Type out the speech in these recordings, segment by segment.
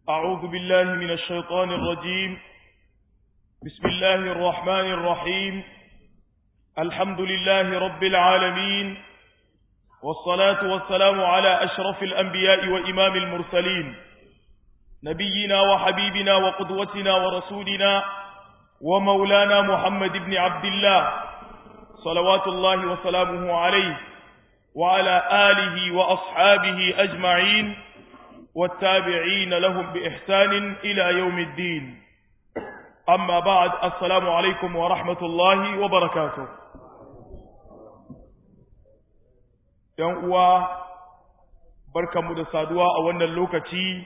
أعوذ بالله من الشيطان الرجيم بسم الله الرحمن الرحيم الحمد لله رب العالمين والصلاة والسلام على أشرف الأنبياء وإمام المرسلين نبينا وحبيبنا وقدوتنا ورسولنا ومولانا محمد بن عبد الله صلوات الله وسلامه عليه وعلى آله وأصحابه أجمعين والتابعين لهم بإحسان إلى يوم الدين أما بعد السلام عليكم ورحمة الله وبركاته ‘Yan uwa, barkanmu da saduwa a wannan lokaci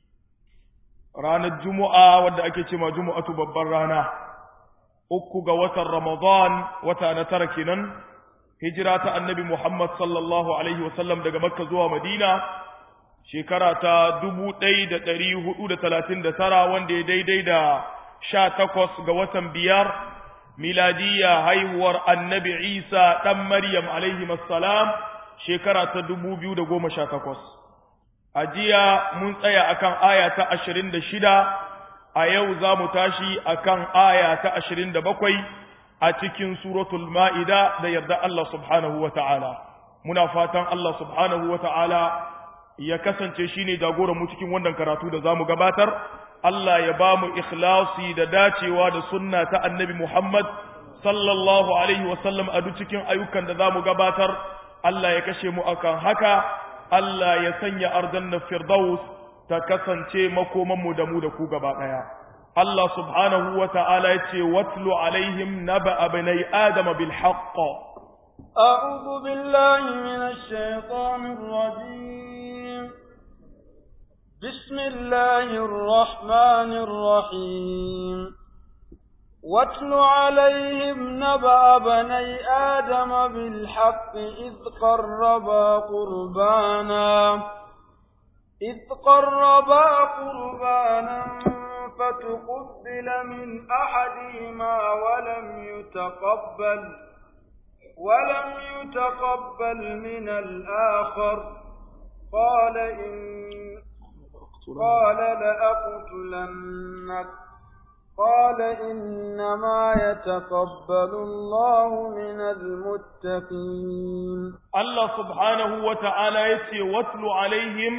ranar Juma'a wadda ake ce ma Juma'atu babbar rana, uku ga watan Ramadan wata na tara kenan, hijira ta annabi Muhammad sallallahu Alaihi wasallam daga Makka zuwa Madina, shekara ta dubu ɗaya da ɗari hudu da talatin da tara wanda ya daidai da sha takwas ga watan biyar miladiyya haihuwar annabi Isa ɗan Maryam alaihi salam shekara ta dubu biyu da goma sha takwas. A jiya mun tsaya akan aya ta ashirin da shida, a yau za mu tashi akan aya ta ashirin da bakwai a cikin suratul ma'ida da yarda Allah subhanahu wa ta'ala. Muna fatan Allah subhanahu wa ta'ala ya kasance shi ne mu cikin wannan karatu da za mu gabatar, Allah ya ba mu ikhlasi da dacewa da sunna ta annabi Muhammad sallallahu Alaihi wasallam a duk cikin ayyukan da za mu gabatar, Allah ya kashe mu akan haka, Allah ya sanya arjanna firdaus ta kasance makomanmu da mu da ku gaba ɗaya. Allah subhanahu wa ta'ala ya ce, Watlu alaihim naba abinai Adama bil haqqa. أعوذ بالله من الشيطان الرجيم بسم الله الرحمن الرحيم واتل عليهم نبأ بني آدم بالحق إذ قربا قربانا إذ قربا قربانا فتقبل من أحدهما ولم يتقبل ولم يتقبل من الآخر قال إن قال لأقتلنك قال إنما يتقبل الله من المتقين الله سبحانه وتعالى يتي واتل عليهم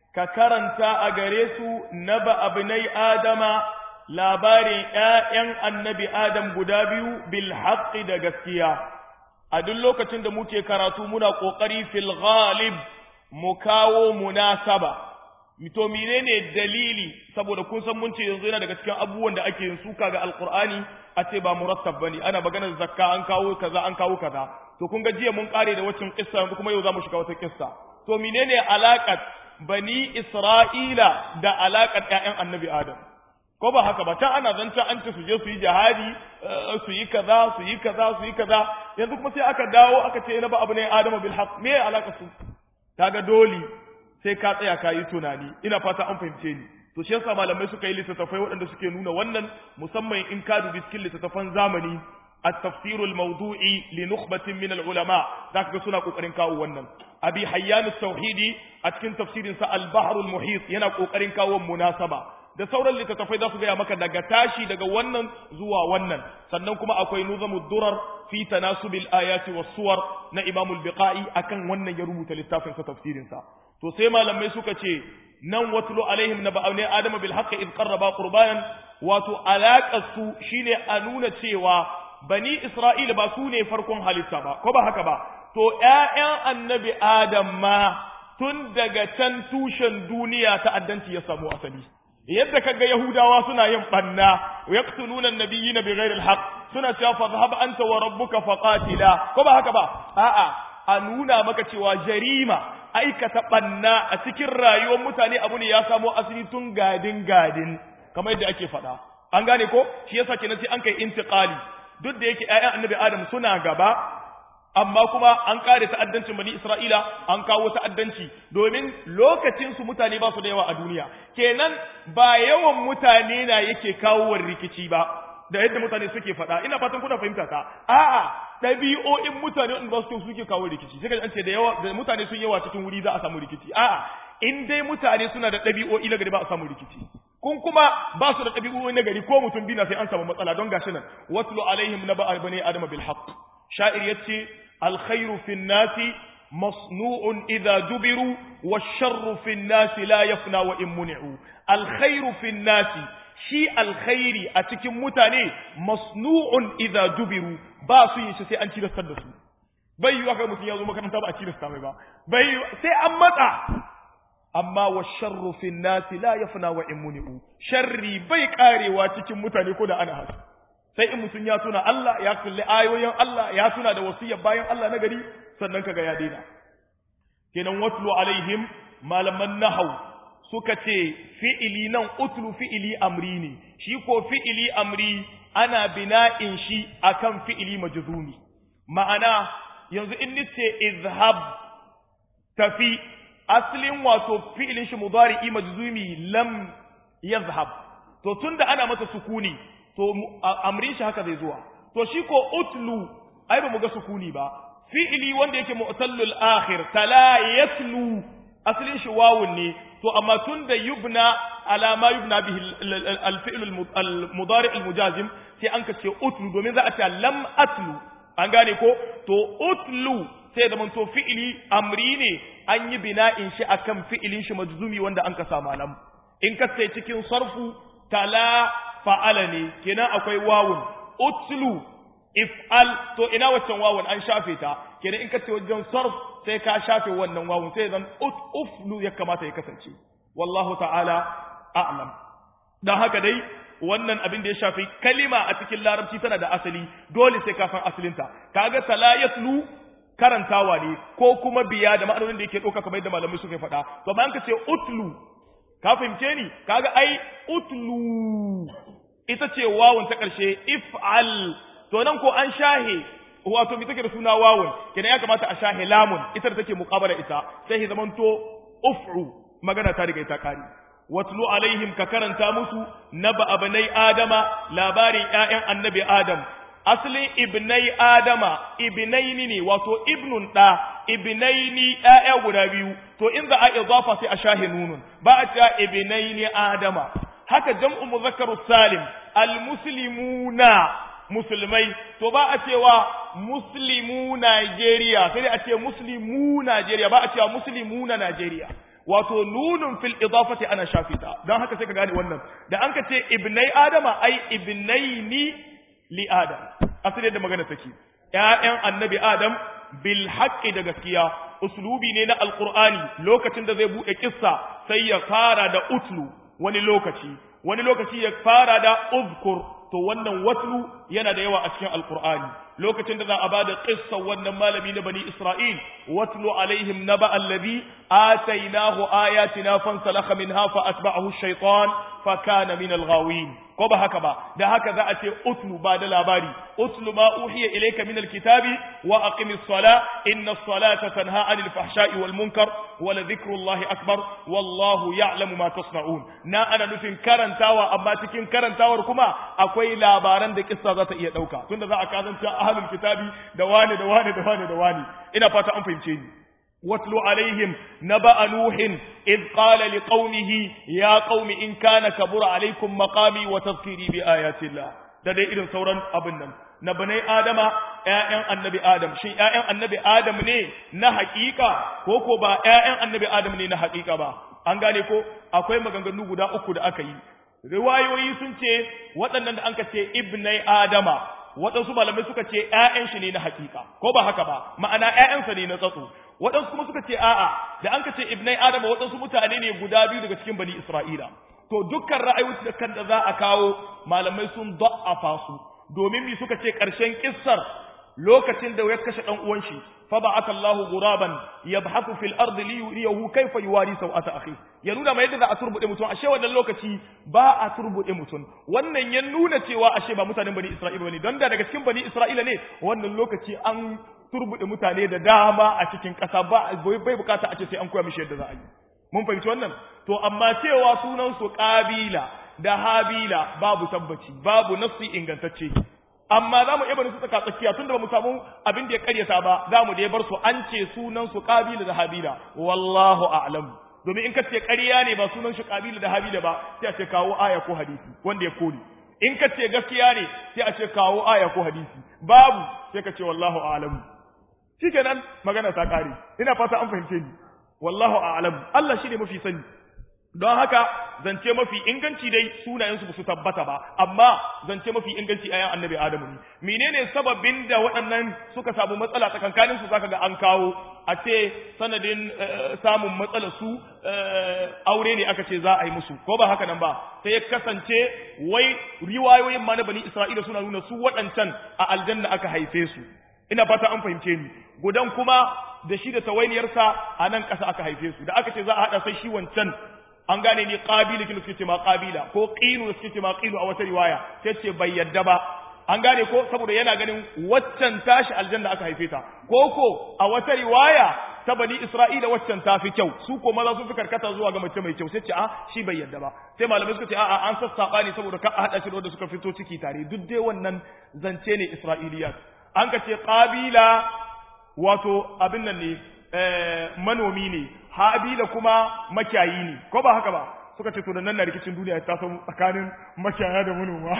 ككرنتا أغريسو نبأ ابني آدم labarin ‘ya'yan annabi Adam guda biyu bil haƙƙi da gaskiya, a duk lokacin da muke karatu muna ƙoƙari fil ghalib mu kawo munasaba. mito menene dalili saboda kun san mun ce yanzu yana daga cikin abubuwan da ake yin suka ga alqur'ani a ce ba murattab bane ana maganar zakka an kawo kaza an kawo kaza to kun ga jiya mun kare da wacin kissa yanzu kuma yau zamu shiga wata kissa to menene alaqat bani isra'ila da alaqat ƴaƴan annabi adam ko ba haka ba ta ana zancen an ce su je su yi jihadi su yi kaza su yi kaza su yi kaza yanzu kuma sai aka dawo aka ce na ba abu ne adamu bil haqq me alaka su kaga dole sai ka tsaya ka yi tunani ina fata an fahimce ni to shi yasa malamai suka yi littattafai waɗanda suke nuna wannan musamman in ka dubi cikin littattafan zamani التفسير الموضوعي لنخبة من العلماء ذاك سنة قرن كاو ونن أبي حيان التوحيدي أتكن تفسير سا البحر المحيط ينا قرن كاو مناسبة da sauran littattafai za su gaya maka daga tashi daga wannan zuwa wannan sannan kuma akwai nuzamu durar fi tanasubil ayati was suwar na imamul biqai akan wannan ya rubuta littafin sa tafsirin sa to sai malamai suka ce nan watlu alaihim na ba'awne adama bil haqqi id qarraba qurbanan wato alaqar su shine a nuna cewa bani isra'ila ba su ne farkon halitta ba ko ba haka ba to ƴaƴan annabi adam ma tun daga can tushen duniya ta'addanci ya samu asali yadda kaga yahudawa suna yin banna yaqtuluna an-nabiyina bighairi al-haqq suna cewa fa dhhab anta wa rabbuka faqatila ko ba haka ba a'a a nuna maka cewa jarima aikata banna a cikin rayuwar mutane abu ne ya samo asali tun gadin gadin kamar yadda ake faɗa an gane ko shi yasa kenan sai an kai intiqali duk da yake ƴaƴan annabi adam suna gaba amma kuma an kare ta'addancin bani Isra'ila an kawo ta'addanci domin lokacin su mutane ba su da yawa a duniya kenan ba yawan mutane na yake kawo rikici ba da yadda mutane suke faɗa ina fatan kuna fahimta ta a'a ɗabi'o'in mutane wanda ba su suke kawo rikici sai an ce da yawa da mutane sun yawa cikin wuri za a samu rikici a'a in dai mutane suna da ɗabi'o'i na gari ba a samu rikici kun kuma ba su da ɗabi'o'i na gari ko mutum biyu na sai an samu matsala don gashi nan watlu alaihim naba albani adama bil haqq sha'ir yace alkhairu fin nasi masnu'un idza dubiru washarru fin nasi la yafna wa in muni'u alkhairu fin nasi shi alkhairi a cikin mutane masnu'un idza dubiru ba su yin shi sai an cilastar da su bai yi kai mutum ya zo makaranta ba a cilasta mai ba bai sai an matsa amma wa sharru fi nasi la yafna wa in muni'u sharri bai karewa cikin mutane ko da ana haka sai in mutum ya tuna Allah ya kalli ayoyin Allah ya tuna da wasiyar bayan Allah na gari sannan kaga ya daina kenan watlu alaihim malaman nahau suka ce fi'ili nan utlu fi'ili amri ne shi ko fi'ili amri ana bina'in shi akan fi'ili majzumi ma'ana yanzu in nace izhab tafi aslin wato fi'ilin shi mudari'i majzumi lam yazhab to tunda ana masa sukuni to amrin shi haka zai zuwa to shi ko utlu ai ba mu ga sukuni ba fi'ili wanda yake mu'tallul akhir tala yatlu aslin shi wawun ne to amma tunda yubna ala ma yubna bihi al-fi'l al-mudari' al-mujazim sai an ka ce utlu domin za a ce lam atlu an gane ko to utlu sai da to fi'ili amri ne an yi bina'in shi akan fi'ilin shi majzumi wanda an ka sa malam in ka sai cikin sarfu tala fa'ala ne kenan akwai wawun utlu if'al to ina waccan wawun an shafe ta kenan in ka ce wajen sarf sai ka shafe wannan wawun sai zan uflu ya kamata ya kasance wallahu ta'ala a'lam dan haka dai wannan abin da ya shafi kalima a cikin larabci tana da asali dole sai ka san asalinta kaga tala yatlu karantawa ne ko kuma biya da ma'anonin da yake ɗauka kamar yadda malamai suka faɗa to bayan ka ce utlu ka fahimce ni kaga ai utlu ita ce wawun ta ƙarshe if'al to nan ko an shahe wato mi take da suna wawun kenan ya kamata a shahe lamun ita da take muqabala ita sai ya zamanto uf'u magana ta riga ita kari watlu alaihim ka karanta musu naba abnai adama labarin ƴaƴan annabi adam asalin ibnai adama ibnaini ne wato ibnun da ibnaini ƴaƴa guda biyu to in za a idafa sai a shahe nunun ba a cewa ibnaini adama haka jam'u muzakkaru salim almuslimuna musulmai to ba a cewa muslimu Najeriya sai dai a ce muslimu Najeriya ba a cewa muslimuna Najeriya wato nunun fil idafati ana shafita don haka sai ka gane wannan da an ka ce ibnai adama ai ibnaini li adam asali da magana take ƴaƴan annabi adam bil haqqi da gaskiya uslubi ne na alqur'ani lokacin da zai buɗe kissa sai ya fara da utlu wani lokaci wani lokaci ya fara da uzkur to wannan watlu yana da yawa a cikin alqur'ani lokacin da za a bada qissa wannan malami na bani isra'il watlu alaihim naba allazi atainahu ayatina fansalakha minha fa atba'ahu ash-shaytan fa kana min al-ghawin ko ba haka ba da haka za a ce utlu ba da labari utlu ma uhiya ilayka min al-kitabi wa aqimis sala inna as-salata tanha 'anil fahsha'i wal munkar wa la dhikrullahi akbar wallahu ya'lamu ma tasna'un na ana nufin karantawa amma cikin karantawar kuma akwai labaran da kissa za ta iya dauka tunda za a kazanta ahlul kitabi da wani da wani da wani da wani ina fata an fahimce ni واتل عليهم نبأ نوح إذ قال لقومه يا قوم إن كان كبر عليكم مقامي وتذكيري بآيات الله da dai irin sauran abin nan na banai adama ƴaƴan annabi adam shin ƴaƴan annabi adam ne na haƙiƙa ko ko ba ƴaƴan annabi adam ne na haƙiƙa ba an gane ko akwai maganganu guda uku da aka yi riwayoyi sun ce waɗannan da anka ce ibnai adama waɗansu malamai suka ce ƴaƴan shi ne na haƙiƙa ko ba haka ba ma'ana ƴaƴansa ne na tsatso waɗansu kuma suka ce a'a da an ka ce ibnai adama waɗansu mutane ne guda biyu daga cikin bani isra'ila to dukkan ra'ayoyi da kan da za a kawo malamai sun da'afa su domin mi suka ce ƙarshen kissar lokacin da ya kashe ɗan uwan shi fa ba'atha Allahu ghuraban yabhathu fil ardi li yuriyahu kayfa yuwari sawata akhi ya nuna mai yadda za a turbude mutum ashe wannan lokaci ba a turbude mutum wannan ya nuna cewa ashe ba mutanen bani Isra'ila bane don da daga cikin bani Isra'ila ne wannan lokaci an turbude mutane da dama a cikin ƙasa ba bai bukata a ce sai an koya mishi yadda za a yi mun fahimci wannan to amma cewa sunan su qabila da habila babu tabbaci babu nafsi ingantacce amma za mu iya bari su tsaka tsakiya tunda ba mu samu abin da ya karyata ba za mu da ya bar su an ce sunan su qabila da habila wallahu a'lam domin in ka ce ƙarya ne ba sunan shi kabila da habila ba sai a ce kawo aya ko hadisi wanda ya koli in ka ce gaskiya ne sai a ce kawo aya ko hadisi babu sai ka ce wallahu a'lamu shikenan magana ta kare ina fata an fahimce ni wallahu a'lamu Allah shi ne mafi sani don haka zance mafi inganci dai sunayensu ba su tabbata ba amma zance mafi inganci ayan annabi adamu ne menene sababin da waɗannan suka samu matsala tsakankanin su zaka ga an kawo a ce sanadin samun matsala su aure ne aka ce za a yi musu ko ba haka nan ba sai ya kasance wai riwayoyin ma na bani isra'ila suna nuna su waɗancan a aljanna aka haife su ina fata an fahimce ni gudan kuma da shi da tawainiyarsa a nan ƙasa aka haife su da aka ce za a haɗa sai shi wancan an gane ni qabila kin suke ce ma qabila ko qinu suke ce ma qinu a wata riwaya sai ce bai yadda ba an gane ko saboda yana ganin waccan tashi aljanna aka haife ta ko ko a wata riwaya ta bani isra'ila waccan ta fi kyau su ko maza sun fi karkata zuwa ga mace mai kyau sai ce a shi bai yadda ba sai malamai suka ce a'a an sassaba ne saboda ka a hada shi da suka fito ciki tare duk dai wannan zance ne isra'iliyat an ka ce qabila wato abin nan ne manomi ne habila kuma makiyayi ne ko ba haka ba suka ce to da nan na rikicin duniya ta samu tsakanin makiyaya da manoma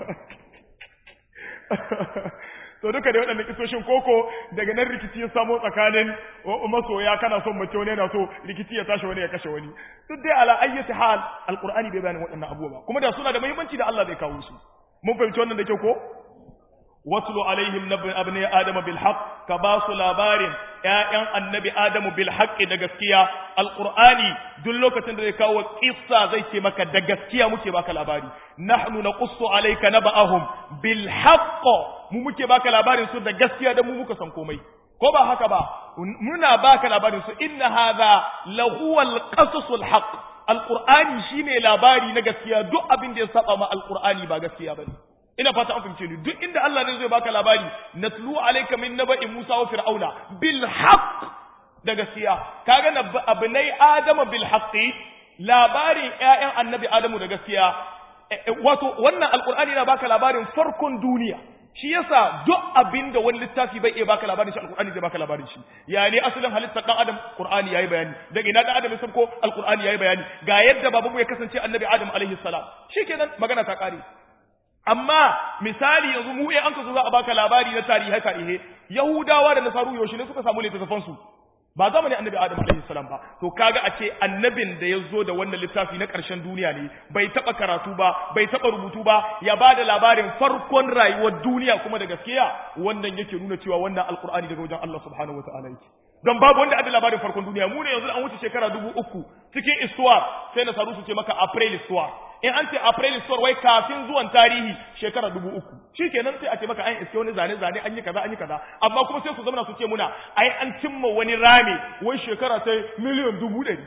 to duka da waɗannan kisoshin koko daga nan rikici ya samo tsakanin masoya kana son mace wani yana so rikici ya tashi wani ya kashe wani duk dai ala ayyati hal alqur'ani bai bayanin waɗannan abubuwa kuma da suna da muhimmanci da Allah bai kawo su mun fahimci wannan da kyau ko watlu alaihim nabi abni adama bil haqq ka ba su labarin ƴaƴan annabi adamu bil haqqi da gaskiya alqur'ani duk lokacin da zai kawo kissa zai ce maka da gaskiya muke baka labari nahnu naqussu alayka naba'ahum bil haqq mu muke baka labarin su da gaskiya da mu muka san komai ko ba haka ba muna baka labarin su inna hadha lahuwal qasasul haqq alqur'ani shine labari na gaskiya duk abin da ya saba ma alqur'ani ba gaskiya bane ina fata an fahimce ni duk inda Allah ne zai baka labari natlu alayka min naba'i Musa wa fir'auna bil haqq da gaskiya kaga na abnai adama bil haqqi labarin ƴaƴan annabi adamu da gaskiya wato wannan alqur'ani yana baka labarin farkon duniya shi yasa duk abinda wani littafi bai iya baka labarin shi alqur'ani zai baka labarin shi ya ne asalin halittar dan adam qur'ani yayi bayani daga ina dan adam ya ko alqur'ani yayi bayani ga yadda babanmu ya kasance annabi adam alaihi salam shikenan magana ta kare amma misali yanzu mu eh an ka zo za a baka labari na tarihi tarihi yahudawa da nasaru yaushe ne suka samu littafan su ba zamanin annabi adam alaihi salam ba to kaga a ce annabin da ya zo da wannan littafi na ƙarshen duniya ne bai taɓa karatu ba bai taɓa rubutu ba ya ba da labarin farkon rayuwar duniya kuma da gaskiya wannan yake nuna cewa wannan alkur'ani daga wajen Allah subhanahu wataala yake don babu wanda ada labarin farkon duniya mu ne yanzu an wuce shekara dubu uku cikin istuwar sai nasaru su ce maka april istuwar in an ce april istuwar wai kafin zuwan tarihi shekara dubu uku shi kenan sai a ce maka an iske wani zane zane an yi kaza an yi kaza amma kuma sai su zama su ce muna ai an cimma wani rame wai shekara sai miliyan dubu ɗari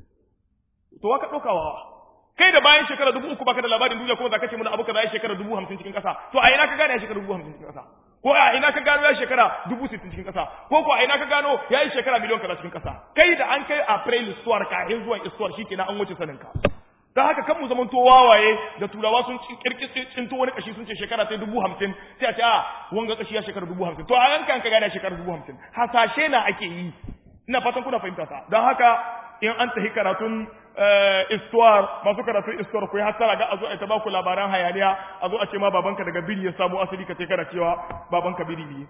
to waka ɗaukawa kai da bayan shekara dubu uku baka da labarin duniya kuma za ka ce muna abu kaza ya shekara dubu hamsin cikin ƙasa to a ina ka gane ya shekara dubu hamsin cikin ƙasa ko a ina ka gano ya shekara dubu sittin cikin ƙasa ko ko a ina ka gano ya yi shekara miliyon kaza cikin ƙasa kai da an kai april istuwar kafin zuwan istuwar shi kenan an wuce sanin ka don haka kan mu zaman to wawaye da turawa sun kirkisi cinto wani kashi sun ce shekara sai dubu hamsin sai a ce a wanga kashi ya shekara dubu hamsin to a yankan ka gane shekara dubu hamsin hasashe na ake yi ina fatan kuna fahimta ta don haka in an tafi karatun istuwar masu karatun istuwar ku yi hasara ga a zo a ta baku labaran hayaniya a zo a ce ma babanka daga biri ya samu asali ka ce kana cewa babanka biri ne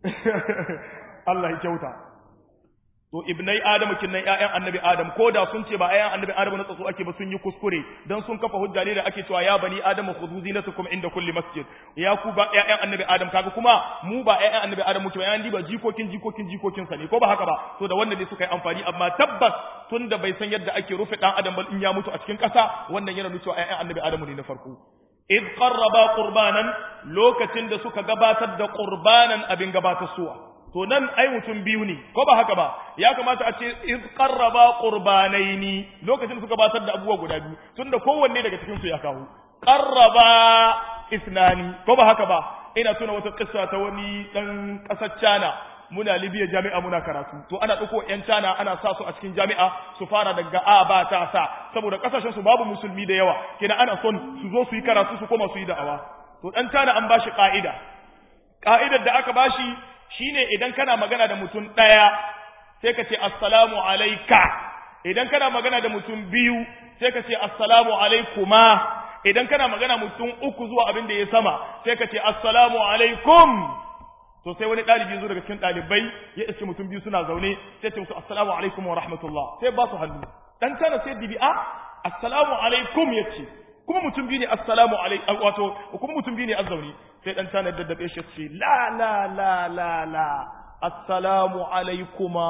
Allah ya kyauta to ibnai adamu kinnan ƴaƴan annabi adam ko da sun ce ba ƴaƴan annabi adam na tsatso ake ba sun yi kuskure dan sun kafa hujja ne da ake cewa ya bani adamu khudhu zinatakum inda kulli masjid ya ku ba ƴaƴan annabi adam kaga kuma mu ba ƴaƴan annabi adam muke ba ƴaƴan diba jikokin jikokin jikokin sa ne ko ba haka ba to da wannan ne suka yi amfani amma tabbas tunda bai san yadda ake rufe dan adam ba in ya mutu a cikin ƙasa wannan yana nuna cewa ƴaƴan annabi adam ne na farko id qarraba qurbanan lokacin da suka gabatar da qurbanan abin gabatar suwa to nan ai mutum biyu ne ko ba haka ba ya kamata a ce iz qarraba qurbanaini lokacin suka batar da abubuwa guda biyu tunda kowanne daga cikin su ya kawo qarraba isnani ko ba haka ba ina tuna wata kissa ta wani dan kasar China muna Libya jami'a muna karatu to ana dauko yan China ana sa su a cikin jami'a su fara daga a ba ta sa saboda kasashen su babu musulmi da yawa kina ana son su zo su yi karatu su koma su yi da'awa to dan China an bashi ka'ida ka'idar da aka bashi shine idan kana magana da mutum ɗaya sai ka ce assalamu alaika idan kana magana da mutum biyu sai ka ce assalamu alaikuma idan kana magana mutum uku zuwa abin da ya sama sai ka ce assalamu alaikum to sai wani ɗalibi zo daga cikin ɗalibai ya iske mutum biyu suna zaune sai ce musu assalamu alaikum wa rahmatullah sai ba su hannu dan tana sai dibi'a assalamu alaikum yace kuma mutum biyu ne assalamu alaikum wato kuma mutum biyu ne azzauni sai dan tana daddabe shi ce la la la la la assalamu alaikuma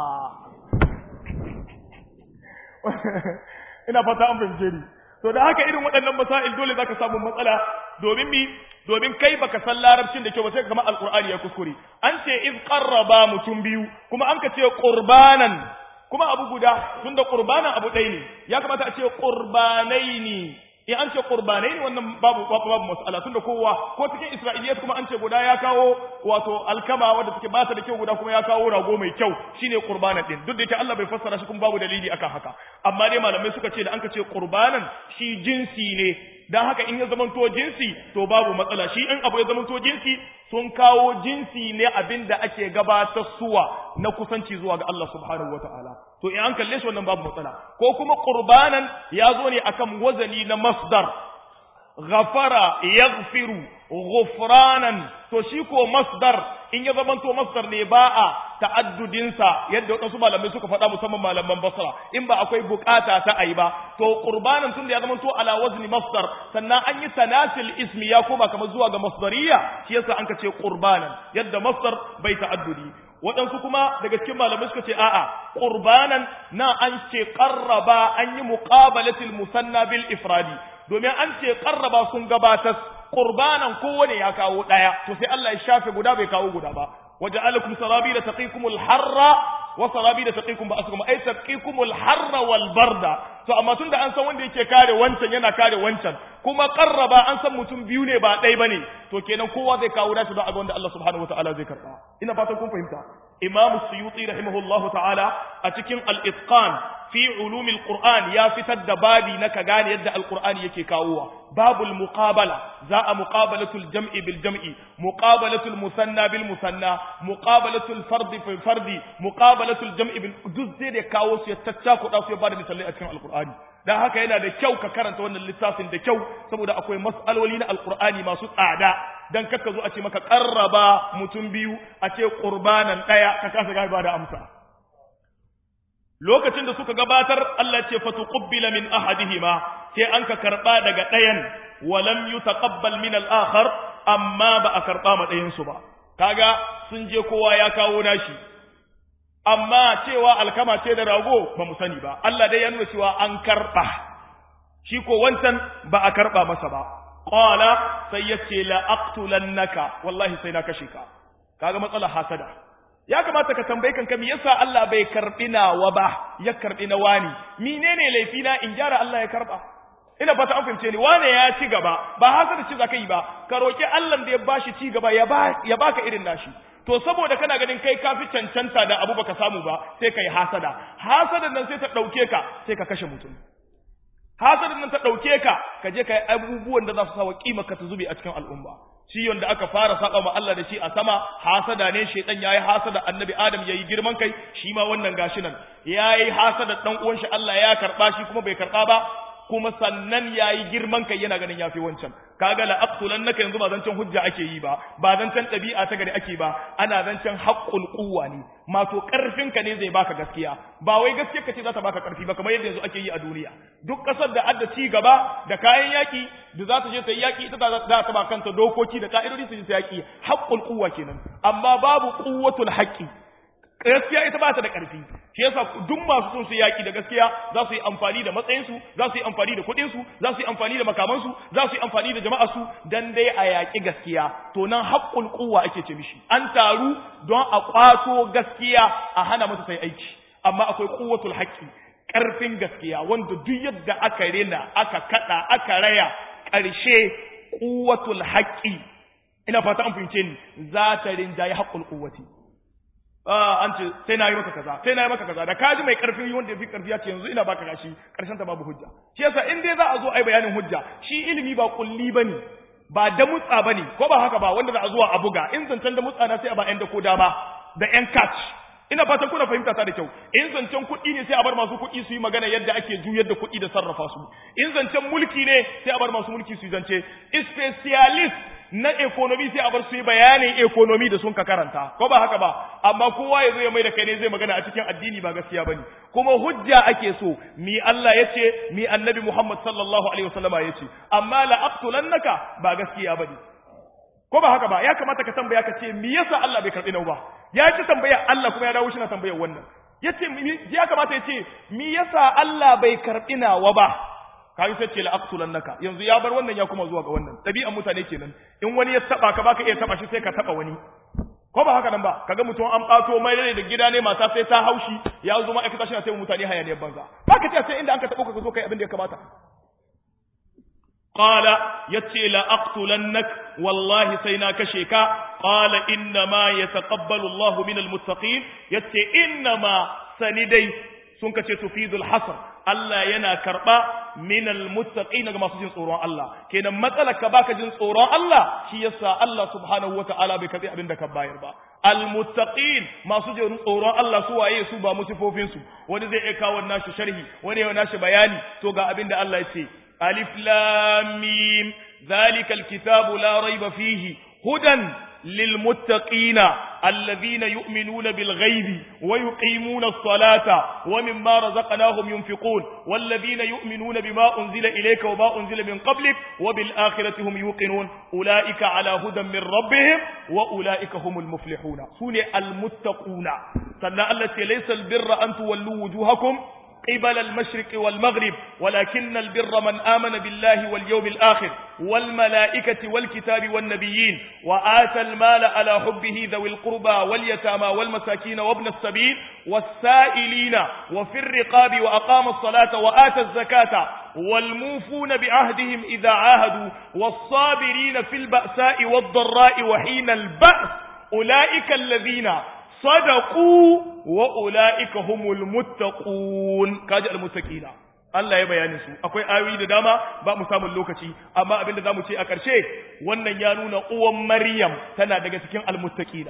ina fata an fahimce ni to da haka irin waɗannan masail dole zaka samu matsala domin mi domin kai baka san larabcin da kyau ba sai ka kama alqur'ani ya kuskure an ce iz qarraba mutum biyu kuma an ka ce qurbanan kuma abu guda tunda qurbanan abu ɗaya ne ya kamata a ce qurbanaini in an ce qurbanai ne wannan babu babu mas'ala tunda kowa ko cikin isra'iliyat kuma an ce guda ya kawo wato alkama wanda take bata da kyau guda kuma ya kawo rago mai kyau shine qurbanan din duk da yake Allah bai fassara shi kuma babu dalili akan haka amma dai malamai suka ce da an ka ce qurbanan shi jinsi ne dan haka in ya zamanto jinsi to babu matsala shi in abu ya zamanto jinsi sun kawo jinsi ne abinda ake gabatar suwa na kusanci zuwa ga Allah subhanahu wataala to in an kalle shi wannan babu matsala ko kuma qurbanan ya zo ne akan wazani na masdar ghafara yaghfiru ghufranan to shi ko masdar in ya zamanto masdar ne ba a ta'addudinsa yadda waɗansu malamai suka faɗa musamman malaman basra in ba akwai bukata ta ayi ba to qurbanan tun da ya zamanto ala wazni masdar sannan an yi tanasil ismi ya koma kamar zuwa ga masdariya shi yasa an ka ce qurbanan yadda masdar bai ta'addudi waɗansu kuma daga cikin malamai suka ce a'a qurbanan na an ce qarraba an yi muqabalatil musanna bil ifradi domin an ce qarraba sun gabatar qurbanan kowane ya kawo daya to sai Allah ya shafe guda bai kawo guda ba waja'alakum sarabila taqikumul harra wa sarabila taqikum ba'asukum ay taqikumul harra wal barda to amma tunda an san wanda yake kare wancan yana kare wancan kuma qarraba an san mutum biyu ne ba ɗaya bane to kenan kowa zai kawo dashi ba a ga wanda Allah subhanahu wataala zai karba ina fatan kun fahimta imam suyuti rahimahullahu ta'ala a cikin al-itqan fi ulumil qur'an ya fitar da babi na ka gane yadda alqur'ani yake kawowa babul muqabala za a muqabalatul jam'i bil jam'i muqabalatul musanna bil musanna muqabalatul fardi fil fardi muqabalatul jam'i bil duk zai da kawo su ya taccakuɗa su ya bada misalai a cikin alqur'ani dan haka yana da kyau ka karanta wannan littafin da kyau saboda akwai mas'aloli na alqur'ani masu tsada dan kakka zo a ce maka qarraba mutum biyu a ce qurbanan daya ka kasa ga ba da amsa lokacin da suka gabatar Allah ce fatuqbila min ahadihima sai an ka karba daga ɗayan walam yutaqabbal min al-akhar amma ba a karba ma ɗayan su ba kaga sun je kowa ya kawo nashi amma cewa alkama ce da rago ba mu sani ba Allah dai ya nuna cewa an karba shi ko wancan ba a karba masa ba qala sai yace la aqtulannaka wallahi sai na kashe ka kaga matsalar hasada ya kamata ka tambayi kanka me yasa Allah bai karbi nawa ba ya karbi na wani menene laifi na in gyara Allah ya karba ina fata an fahimce ni wane ya ci gaba ba hasada ci zaka yi ba ka roki Allah da ya bashi ci gaba ya ba ya baka irin nashi to saboda kana ganin kai kafi cancanta da abu baka samu ba sai kai hasada hasadan nan sai ta dauke ka sai ka kashe mutum hasadan nan ta dauke ka ka je kai abubuwan da za su sawa kima ka ta zube a cikin al'umma ciwon da aka fara saba ma Allah da shi a sama hasada ne shedan yayi hasada annabi Adam yayi girman kai shi ma wannan gashi nan yayi hasada dan uwan shi Allah ya karba shi kuma bai karba ba kuma sannan yayi girman kai yana ganin yafi wancan kaga la aqtulannaka yanzu ba zancen hujja ake yi ba ba zancen ɗabi'a ta gari ake ba ana zancen haqqul quwwa ne mato karfin ka ne zai baka gaskiya ba wai gaskiya kace za ta baka karfi ba kamar yadda yanzu ake yi a duniya duk kasar da adda ci gaba da kayan yaki da za ta je ta yi yaki ita za ta ba kanta dokoki da ka'idodi su je ta yaki haqqul quwwa kenan amma babu quwwatul haqqi gaskiya ita ba ta da ƙarfi shi yasa duk masu son su yaki da gaskiya za su yi amfani da matsayinsu za su yi amfani da kuɗinsu za su yi amfani da makamansu za su yi amfani da jama'arsu dan dai a yaƙi gaskiya to nan haƙƙul quwwa ake ce mishi an taru don a ƙwato gaskiya a hana mata sai aiki amma akwai quwwatul haqqi ƙarfin gaskiya wanda duk yadda aka rena aka kada aka raya ƙarshe quwwatul haqqi ina fata an fahimce ni za ta rinjaye haƙƙul quwwati an ce sai na yi maka kaza sai na yi maka kaza da kaji mai karfi wanda ya fi karfi ya ce yanzu ina baka gashi karshen ta babu hujja shi yasa in dai za a zo ai bayanin hujja shi ilimi ba kulli bane ba da mutsa bane ko ba haka ba wanda za a zuwa a buga in zancen da mutsa na sai a ba yan da ko dama da yan catch ina fatan kuna fahimta ta da kyau in zancen kuɗi ne sai a bar masu kuɗi su yi magana yadda ake juyar da kuɗi da sarrafa su in zancen mulki ne sai a bar masu mulki su yi zance specialist na economy sai a bar su yi bayanin economy da sun ka karanta ko ba haka ba amma kowa ya zo ya mai da kai ne zai magana a cikin addini ba gaskiya bane kuma hujja ake so mi Allah yace mi annabi Muhammad sallallahu alaihi wasallama yace amma la aqtulannaka ba gaskiya bane ko ba haka ba ya kamata ka tambaya ka ce me yasa Allah bai karbi nau ba ya ci tambaya Allah kuma ya dawo shi na tambayar wannan yace ya kamata ya ce me yasa Allah bai karbi nawa ba kai sai ce la aqtulannaka yanzu ya bar wannan ya kuma zuwa ga wannan dabi'an mutane kenan in wani ya taba ka baka iya taba shi sai ka taba wani ko ba haka nan ba kaga mutum an bato mai rai da gida ne mata sai ta haushi ya zo ma'aikata shi na sai mutane hayaniyar banza baka ce sai inda an ka tabo ka zo kai abin da ya kamata قال يتي لا أقتلنك والله سينا كشيكا قال إنما يتقبل الله من المتقين يتي إنما سندي سنك تفيد الحصر Allah yana karɓa minal muttaqina ga masu jin tsoron Allah kenan matsalar ka baka jin tsoron Allah shi yasa Allah subhanahu wataala bai karbi abin da ka bayar ba al muttaqin masu jin tsoron Allah su waye su ba musifofin su wani zai iya kawo nashi sharhi wani ya nashi bayani to ga abin da Allah ya ce ألف لام ميم ذلك الكتاب لا ريب فيه هدى للمتقين الذين يؤمنون بالغيب ويقيمون الصلاة ومما رزقناهم ينفقون والذين يؤمنون بما أنزل إليك وما أنزل من قبلك وبالآخرة هم يوقنون أولئك على هدى من ربهم وأولئك هم المفلحون سنة المتقون سنة التي ليس البر أن تولوا وجوهكم قبل المشرق والمغرب ولكن البر من آمن بالله واليوم الآخر والملائكة والكتاب والنبيين وآتى المال على حبه ذوي القربى واليتامى والمساكين وابن السبيل والسائلين وفي الرقاب وأقام الصلاة وآتى الزكاة والموفون بعهدهم إذا عاهدوا والصابرين في البأساء والضراء وحين البأس أولئك الذين صدقوا وأولئك هم المتقون كاجا المتقين Allah ya bayani su akwai ayoyi da dama ba mu samun lokaci amma abinda zamu ce a ƙarshe wannan ya nuna uwan Maryam tana daga cikin almuttaqina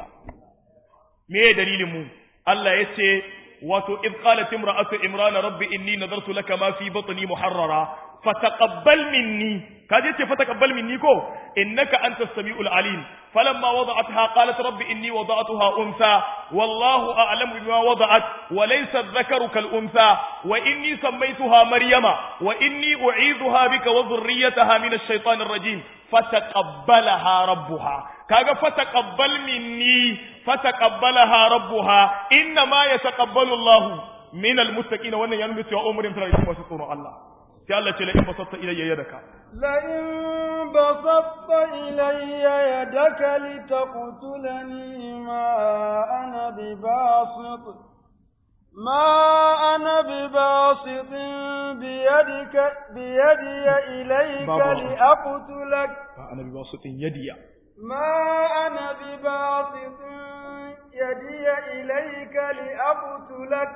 me dalilin mu Allah ya ce wato id qalat imra'atu imran rabbi inni nadartu laka ma fi batni muharrara fataqabbal minni kaje ce fataqabbal minni ko innaka antas samiul alim falamma wada'atha qalat rabbi inni wada'tuha untha wallahu a'lamu bima wada'at wa laysa adh-dhakaru kal untha wa inni sammaytuha maryama wa inni u'idhuha bika wa dhurriyyataha min ash-shaytanir rajim fataqabbalaha rabbuha kaga fataqabbal minni fataqabbalaha rabbuha inna ma yataqabbalu Allahu min al-muttaqin wannan ya nuna cewa umurin tana da masu tsoron Allah sai Allah ce la in basatta ilayya yadaka la in basatta ilayya yadaka litaqtulani ma ana bibasit ما أنا بباسط بيدك بيدي إليك لأقتلك أنا بباسط يدي ما أنا بباسط يدي إليك لأقتلك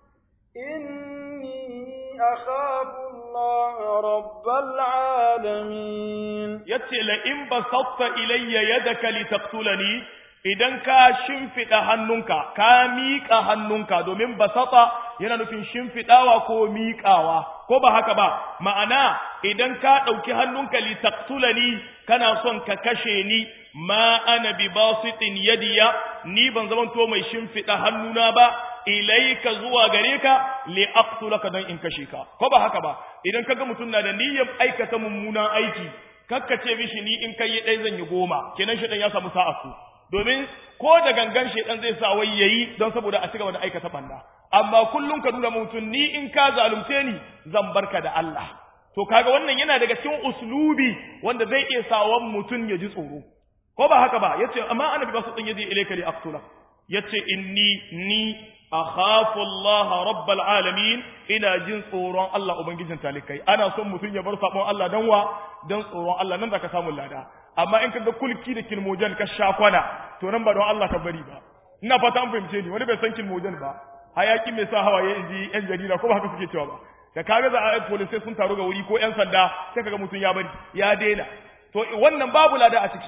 إني أخاف الله رب العالمين yace la in basatta ilayya yadaka litaqtulani idan ka shimfida hannunka ka miƙa hannunka domin basata yana nufin shimfidawa ko miƙawa ko ba haka ba ma'ana idan ka ɗauki hannunka litaqtulani kana son ka kashe ni ma ana bi basitin yadiya ni ban zamanto mai shimfida hannuna ba ilaika zuwa gare ka li aqtulaka dan in kashe ka ko ba haka ba idan kaga mutum na da niyyar aikata mummunan aiki kakkace mishi ni in kai dai zan yi goma kenan shi dan ya samu sa'a su domin ko da gangan shedan zai sa wai yayi don saboda a cigaba da aikata banda amma kullum ka nuna mutum ni in ka zalunce ni zan barka da Allah to kaga wannan yana daga cikin uslubi wanda zai iya sawan mutum ya ji tsoro ko ba haka ba yace amma annabi ba su din yaji ilayka li aqtula yace inni ni akhafu Allah rabbal alamin ina jin tsoron Allah ubangijin talikai ana son mutum ya bar sabon Allah dan wa dan tsoron Allah nan zaka samu lada amma in kaga kulki da kilmojan ka sha kwana to nan ba don Allah ka bari ba ina fata an fahimce ni wani bai san kilmojan ba hayaki mai sa hawaye inji yan jarida ko ba haka suke cewa ba da kaga za a police sun taru ga wuri ko yan sanda sai kaga mutum ya bari ya daina to wannan babu lada a ciki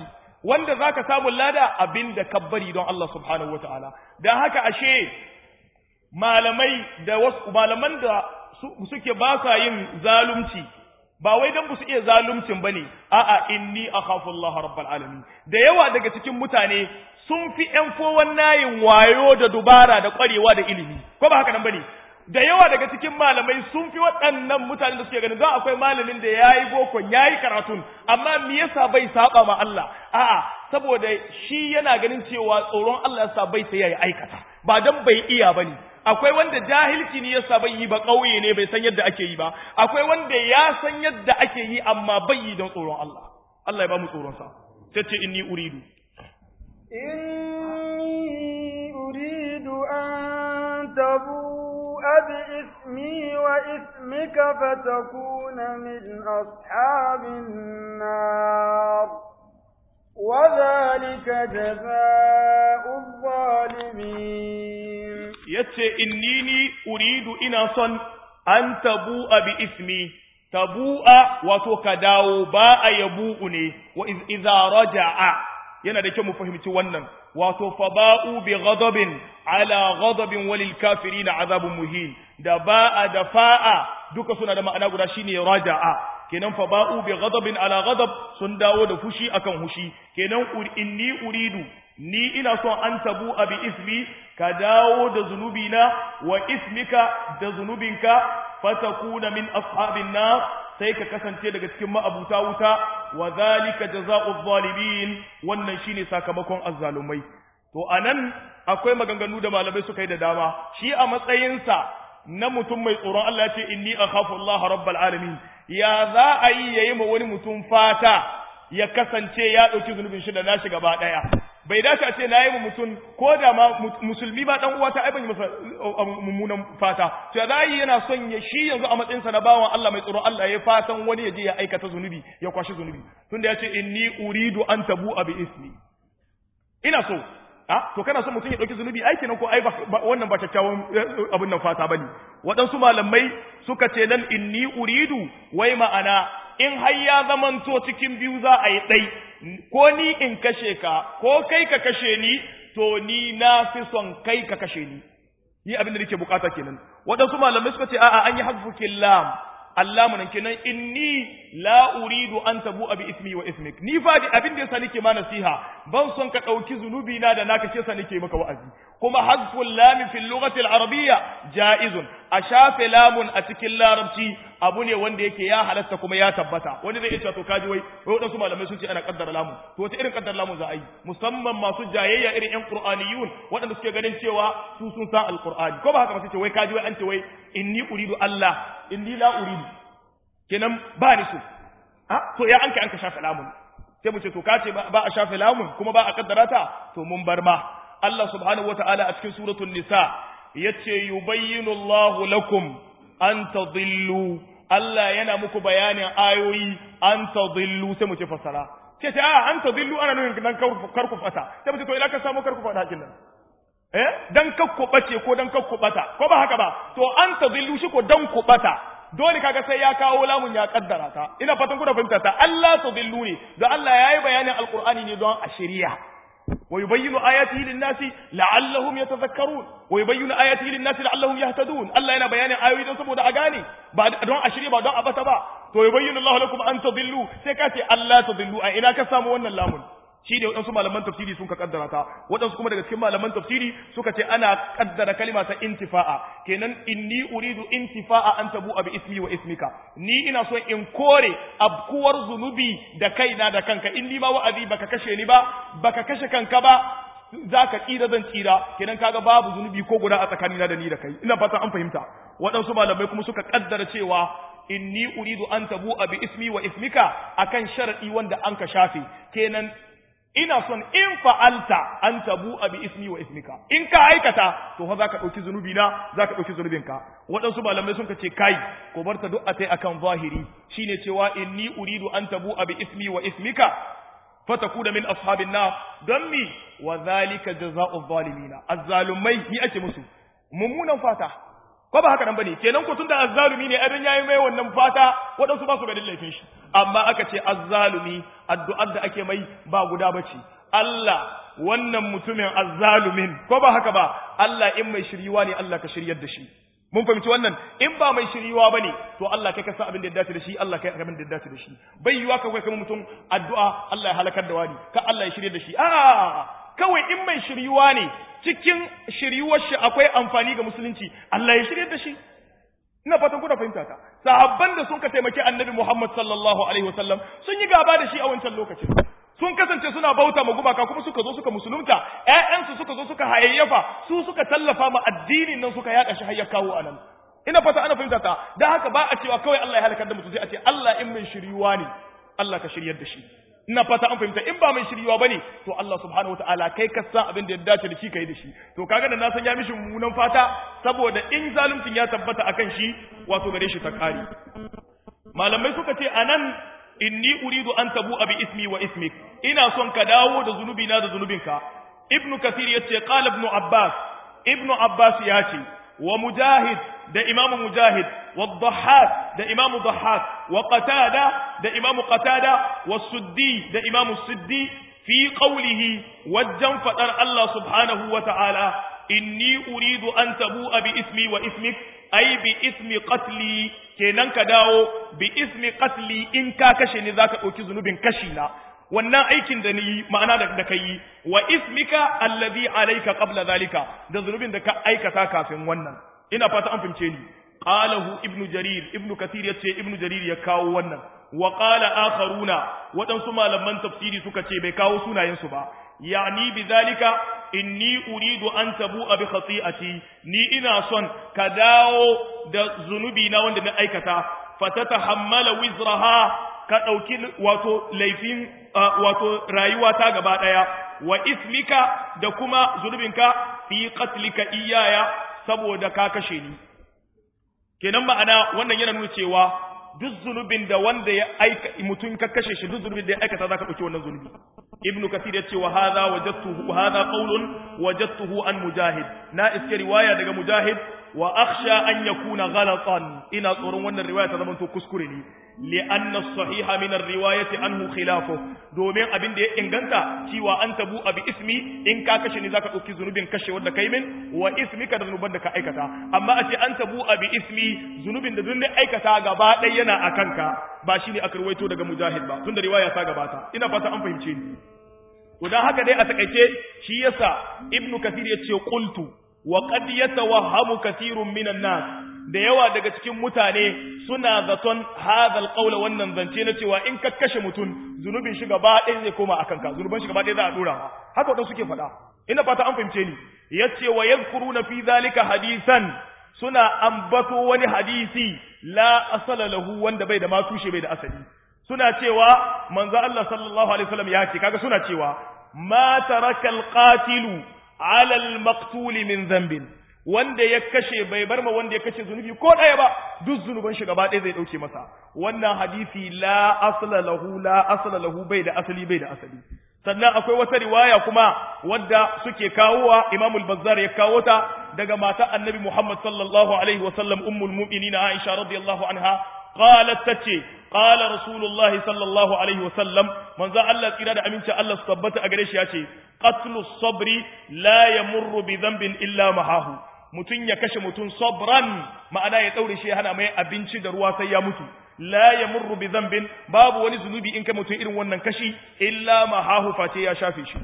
wanda zaka samu lada abinda kabbari don Allah subhanahu wataala dan haka ashe malamai da wasu malaman da suke ba sa yin zalunci ba wai dan su iya zaluncin bane a'a inni akhafu Allah rabbul alamin da yawa daga cikin mutane sun fi ƴan fowan nayin wayo da dubara da ƙwarewa da ilimi ko ba haka nan bane da yawa daga cikin malamai sun fi waɗannan mutanen da suke ganin za akwai malamin da yayi boko yayi karatun amma me yasa bai saba ma Allah a'a saboda shi yana ganin cewa tsoron Allah yasa bai sai yayi aikata ba dan bai iya bane akwai wanda jahilci ne yasa bai yi ba kauye ne bai san yadda ake yi ba akwai wanda ya san yadda ake yi amma bai yi don tsoron Allah Allah ya ba mu tsoron sa tace inni uridu inni uridu an tabu بإثمي وإثمك فتكون من أصحاب النار وذلك جزاء الظالمين yace innini uridu ina son an tabu'a bi ismi tabu'a wato ka dawo ba a yabu'u ne wa idza raja'a yana da kyau mu fahimci wannan wato faba'u bi ghadabin ala ghadabin walil kafirin azabun muhin da ba'a da fa'a duka suna da ma'ana guda shine raja'a kenan faba'u bi ghadabin ala ghadab sun dawo da fushi akan fushi kenan inni uridu ni ina son an tabu abi ismi ka dawo da zunubina wa ismika da zunubinka fatakuna min ashabin nar sai ka kasance daga cikin ma'abuta wuta wa zalika jazaa'u zalimin wannan shine sakamakon azzalumai to anan akwai maganganu da malamai suka yi da dama shi a matsayinsa na mutum mai tsoron Allah ce inni akhafu Allah rabbal alamin ya za a yi yayi ma wani mutum fata ya kasance ya dauki zunubin shi da nashi gaba daya bai dace a ce na yi mutum ko da ma musulmi ba dan uwa ta ai ban yi masa mummunan fata to ya yi yana son ya shi yanzu a matsayin sa na bawan Allah mai tsoron Allah ya fatan wani ya je ya aikata zunubi ya kwashi zunubi tunda ya ce inni uridu an tabu bi ismi ina so a to kana son mutum ya dauki zunubi aiki nan ko ai wannan ba kyakkyawan abin nan fata bane waɗansu malamai suka ce nan inni uridu wai ma'ana in har ya zamanto cikin biyu za a yi ɗai ko ni in kashe ka ko kai ka kashe ni to ni na fi son kai ka kashe ni ni abin da nake bukata kenan waɗansu malamai suka ce a'a an yi hazfukin lam Allah mun kenan inni la uridu an tabu abi ismi wa ismik ni fa abin da yasa nake ma nasiha ban son ka dauki zunubi na da naka ce sa nake maka wa'azi kuma hazful lam fi lughati al-arabiyya jaizun a shafe lamun a cikin larabci abu ne wanda yake ya halatta kuma ya tabbata wani zai ce to kaji wai wai wadansu malamai sun ce ana kaddara lamun to wata irin kaddara lamun za a yi musamman masu jayayya irin yan qur'aniyun waɗanda suke ganin cewa su sun san alqur'ani ko ba haka ba sai ce wai kaji wai an ce wai inni uridu Allah inni la uridu kenan ba ni so ah to ya anka anka shafe lamun sai mu ce to kace ba a shafe lamun kuma ba a kaddara ta to mun bar ma Allah subhanahu wataala a cikin suratul nisa yace yubayyinu Allahu lakum an tadillu Allah yana muku bayanin ayoyi an tadillu sai mu ce fasara ce ta an tadillu ana nufin dan karku fata sai mu ce to ina ka samu karku fata hakin nan eh dan kakku bace ko dan kakku bata ko ba haka ba to an tadillu shi ko dan ku bata dole kaga sai ya kawo lamun ya kaddara ta ina fatan kuna fahimta ta Allah tadillu ne da Allah yayi bayanin alqur'ani ne don a shari'a ويبين آياته للناس لعلهم يتذكرون ويبين آياته للناس لعلهم يهتدون الله yana bayanin ayoyi don saboda a gane ba don a shirye ba don a bata ba to yubayyinu Allah lakum an tadillu sai ka ce Allah tadillu a ina ka samu wannan lamun shi ne waɗansu malaman tafsiri sun ka kaddara ta waɗansu kuma daga cikin malaman tafsiri suka ce ana kaddara kalima ta intifa'a kenan inni uridu intifa'a an tabu bi ismi wa ismika ni ina so in kore abkuwar zunubi da kaina da kanka in ni ma wa'azi baka kashe ni ba baka kashe kanka ba zaka tsira zan tsira kenan kaga babu zunubi ko guda a tsakanina da ni da kai ina fata an fahimta waɗansu malamai kuma suka kaddara cewa inni uridu an tabu bi ismi wa ismika akan sharadi wanda an ka shafe kenan ina son in fa'alta an tabu bi ismi wa ismika in ka aikata to fa zaka dauki zunubi na zaka dauki zunubinka waɗansu malamai sun ce kai ko bar ta du'a tai akan zahiri shine cewa inni uridu an tabu bi ismi wa ismika fatakuna min ashabin nar don mi wa zalika jazaa'u zalimina azzalumai ni ake musu mummunan fata ko ba haka nan bane kenan ko tunda azzalumi ne abin yayi mai wannan fata waɗansu ba su ganin laifin shi amma aka ce azzalumi addu'ar da ake mai ba guda bace Allah wannan mutumin azzalumin ko ba haka ba Allah in mai shiriwa ne Allah ka shiryar da shi mun fahimci wannan in ba mai shiriwa bane to Allah kai ka san abin da ya dace da shi Allah kai abin da ya dace da shi bai yiwa ka kai kuma mutum addu'a Allah ya halakar da wani ka Allah ya shirye da shi a kawai in mai shiriwa ne cikin shiriwar shi akwai amfani ga musulunci Allah ya shirye da shi ina fatan kuna fahimta ta sahabban da sun ka taimaki annabi Muhammad sallallahu alaihi wasallam sun yi gaba da shi a wancan lokacin sun kasance suna bauta ma gumaka kuma suka zo suka musulunta ƴaƴansu suka zo suka hayayyafa su suka tallafa ma addinin nan suka yaɗa shi har ya kawo anan ina fata ana fahimta ta dan haka ba a cewa kawai Allah ya halakar da mutum sai a ce Allah in mai shiryuwa ne Allah ka shiryar da shi ina fata an fahimta in ba mai shiryuwa bane to Allah subhanahu wataala kai ka san abin da ya dace da shi kai da shi to kaga da na san ya mishi mummunan fata saboda in zaluncin ya tabbata akan shi wato gare shi ta kare malamai suka ce anan inni uridu an tabu abi ismi wa ismik ina son ka dawo da zunubi na da zunubinka ibnu kathir yace qala ibnu abbas ibnu abbas yace wa mujahid da imam mujahid wa dhahhak da imam dhahhak wa qatada da imam qatada wa suddi da imam suddi fi qawlihi wajjan fadar Allah subhanahu wa ta'ala inni uridu an tabu abi ismi wa ismik ai bi ismi qatli kenan ka dawo bi ismi qatli in ka kashe ni zaka dauki zunubin kashi na wannan aikin da ni ma'ana da da kai wa ismika alladhi alayka qabla zalika da zunubin da ka aikata kafin wannan ina fata an fince ni qalahu ibnu jarir ibnu kathir yace ibnu jarir ya kawo wannan wa qala akharuna wadansu malaman tafsiri suka ce bai kawo sunayen su ba yani bizalika inni uridu an tabu bi khati'ati ni ina son ka dawo da zunubi na wanda na aikata fatatahammala wizraha ka dauki wato laifin wato rayuwa ta gaba daya wa ismika da kuma zunubinka fi qatlika iyaya saboda ka kashe ni kenan ma'ana wannan yana nuna cewa duk zunubin da wanda ya aika mutum ka kashe shi duk zunubin da ya aikata zaka dauki wannan zunubi ibn kathir ya ce wa hadha wajadtuhu hadha qawlun wajadtuhu an mujahid na iske riwaya daga mujahid wa akhsha an yakuna ghalatan ina tsoron wannan riwaya ta zamanto kuskure ne li anna as-sahiha min ar-riwayati anhu khilafu domin abin da ya inganta cewa an tabu abi ismi in ka kashe ni zaka dauki zunubin kashe wanda kai min wa ismika da zunuban da ka aikata amma a ce an tabu abi ismi zunubin da dun aikata gaba ɗaya yana akanka ba shine aka ruwaito daga mujahid ba tunda riwaya ta gabata ina fata an fahimce ni to dan haka dai a takaice shi yasa ibnu kathir yace qultu wa qad yatawahhamu kathirun minan nas da yawa daga cikin mutane suna zaton hadha alqawl wannan zance na cewa in ka kashe mutum zunubin shi gaba ɗaya zai koma akan ka zunuban shi gaba ɗaya za a dora haka wadanda suke faɗa ina fata an fahimce ni yace wa yadhkuruna fi dhalika hadisan suna ambato wani hadisi la asala lahu wanda bai da ma tushe bai da asali suna cewa manzo Allah sallallahu alaihi wasallam ya ce kaga suna cewa ma taraka alqatilu ala almaqtul min dhanbin wanda ya kashe bai bar ma wanda ya kashe zunubi ko ɗaya ba duk zunuban shi gaba ɗaya zai ɗauke masa wannan hadisi la asla lahu la asla lahu bai da asali bai da asali sannan akwai wata riwaya kuma wadda suke kawowa Imam al-Bazzar ya kawo ta daga mata Annabi Muhammad sallallahu alaihi wa sallam ummul mu'minin Aisha radiyallahu anha qalat tace qala rasulullah sallallahu alaihi wa sallam manzo Allah tsira da aminci Allah su tabbata a gare shi yace qatlu sabri la yamurru bi dhanbin illa mahahu mutun ya kashe mutun sabran ma'ana ya daure shi hana mai abinci da ruwa sai ya mutu la yamurru bi dhanbin babu wani zunubi in kai mutum irin wannan kashi illa ma hahu face ya shafe shi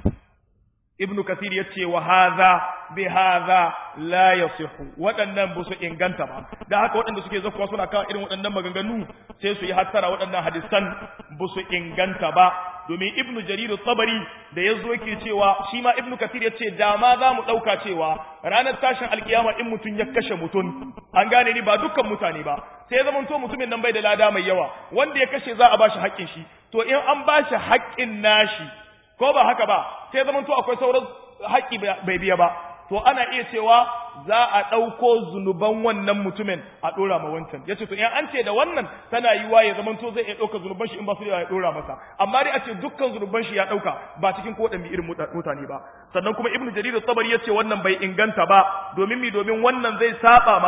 ibn kathir yace wa hadha bi hadha la yasihu waɗannan ba su inganta ba da haka waɗanda suke zakuwa suna kawo irin waɗannan maganganu sai su yi hattara waɗannan hadisan ba su inganta ba domin ibn jarir tabari da yazo yake cewa shi ma ibn kathir yace da ma za mu ɗauka cewa ranar tashin alkiyama in mutum ya kashe mutum an gane ni ba dukkan mutane ba sai ya zamanto mutumin nan bai da lada mai yawa wanda ya kashe za a bashi haƙƙin shi to in an bashi haƙƙin nashi ko ba haka ba sai zaman to akwai sauran haƙƙi bai biya ba to ana iya cewa za a ɗauko zunuban wannan mutumin a ɗora ma wancan ya ce to in an ce da wannan tana yiwa ya zaman to zai iya ɗauka zunuban shi in ba su ya ɗora masa amma dai a ce dukkan zunuban shi ya ɗauka ba cikin ko ɗan irin mutane ba sannan kuma ibnu jarir tabari ya ce wannan bai inganta ba domin mi domin wannan zai saba ma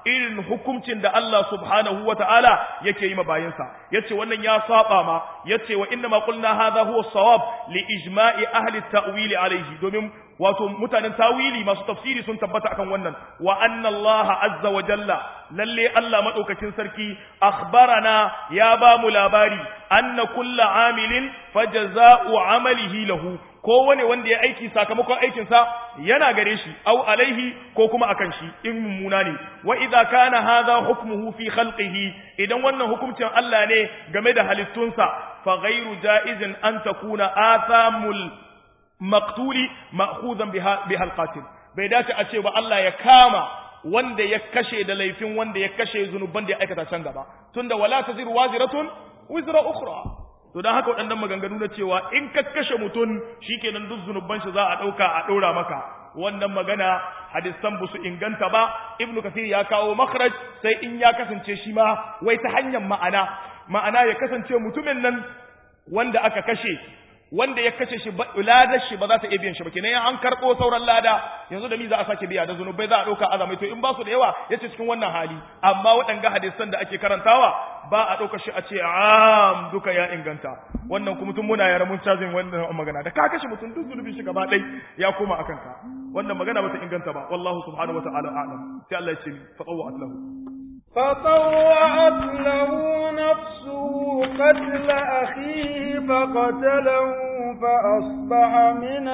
irin hukuncin da Allah subhanahu wata'ala yake yi ma bayinsa yace wannan ya saba ma yace wa inna ma qulna hadha huwa as-sawab li ijma'i ahli at-ta'wil alayhi domin wato mutanen tawili masu tafsiri sun tabbata akan wannan wa anna Allah azza wa jalla lalle Allah madaukakin sarki akhbarana ya ba mu labari anna kullu amilin fajaza'u amalihi lahu kowane wanda ya aiki sakamakon aikinsa yana gare shi au alaihi ko kuma akan shi in mummuna ne wa idza kana hadha hukmuhu fi khalqihi idan wannan hukuncin Allah ne game da halittunsa fa ghairu jaizin an takuna athamul maqtuli ma'khuzan biha biha alqatil bai dace a ce ba Allah ya kama wanda ya kashe da laifin wanda ya kashe zunuban da ya aikata can gaba tunda wala taziru waziratun wizra ukhra to dan haka waɗannan maganganu na cewa in ka kashe mutum shikenan duk zunuban shi za a ɗauka a ɗora maka wannan magana hadisan ba su inganta ba ibnu kasir ya kawo makhraj sai in ya kasance shi ma wai ta hanyar ma'ana ma'ana ya kasance mutumin nan wanda aka kashe wanda ya kashe shi ladar shi ba za ta iya biyan shi ba kenan an karɓo sauran lada yanzu da mi za a sake biya da zunubai za a ɗauka azamai to in ba su da yawa ya ce cikin wannan hali amma waɗanga hadisan da ake karantawa ba a ɗauka shi a ce am duka ya inganta wannan kuma tun muna yara mun cajin wannan magana da ka kashe mutum duk zunubin shi gaba ɗai ya koma a kanka wannan magana ba ta inganta ba wallahu subhanahu wa ta'ala a'lam sai Allah ya ce fa tawwa'at lahu فطوعت له نفسه قتل أخيه فقتله فأصبح من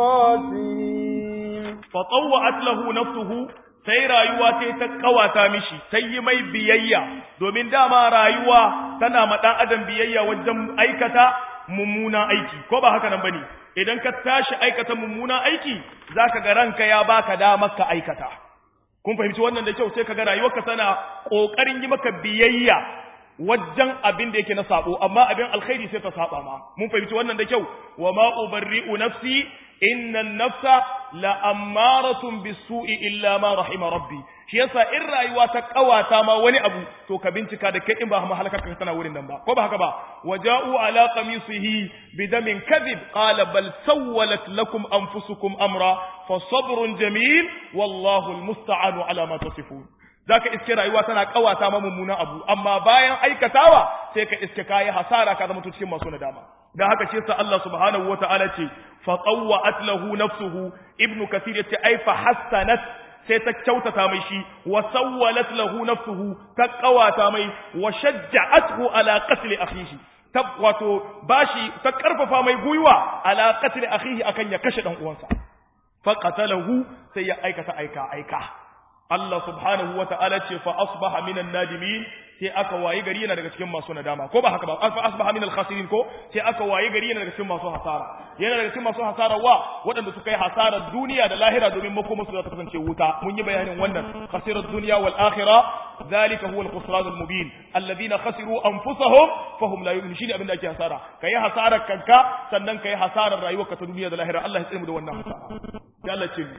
الخاسرين فطوعت له نفسه sai rayuwa ta ta kawata mishi sai yi mai biyayya domin dama rayuwa tana ma dan adam biyayya wajen aikata mummuna aiki ko ba haka nan bane idan ka tashi aikata mummuna aiki zaka ga ranka ya baka damar ka aikata kun fahimci wannan da kyau sai kaga rayuwarka tana kokarin yi maka biyayya wajen abin da yake na sabo amma abin alkhairi sai ta saba ma mun fahimci wannan da kyau wa ma ubarri'u nafsi inna nafsa la ammaratun bisu'i illa ma rahima rabbi shi yasa in rayuwa ta kawata ma wani abu to ka bincika da kai in ba halaka ka tana wurin nan ba ko ba haka ba waja'u ala qamisihi bidamin kadhib qala bal sawwalat lakum anfusukum amra fa sabrun jamil wallahu almusta'anu ala ma tasifun zaka iske rayuwa tana kawata ma mummuna abu amma bayan aikatawa sai ka iske kai hasara ka zama cikin masu nadama dan haka shi yasa Allah subhanahu wataala ce fa tawwa'at lahu nafsuhu ibnu kathir yace ai fa hassanat sai ta kyautata mai shi wa sawwalat lahu nafsuhu ta kawata mai wa shajja'athu ala qatl akhihi ta wato bashi ta karfafa mai guyuwa ala qatl akhihi akan ya kashe dan uwansa fa qatalahu sai ya aikata aika aika Allah subhanahu wa ta'ala ce fa asbaha minan nadimin sai aka wayi gari yana daga cikin masu nadama ko ba haka ba fa asbaha minal khasirin ko sai aka wayi gari yana daga cikin masu hasara yana daga cikin masu hasara wa waɗanda suka yi hasarar duniya da lahira domin makoma su za ta kasance wuta mun yi bayanin wannan khasirar duniya wal akhirah zalika huwa al-khusran al-mubin alladhina khasiru anfusahum fahum la yu'minun shine abin da ake hasara kai hasarar kanka sannan kai hasarar rayuwarka ta duniya da lahira Allah ya tsare mu da wannan hasara sai Allah ce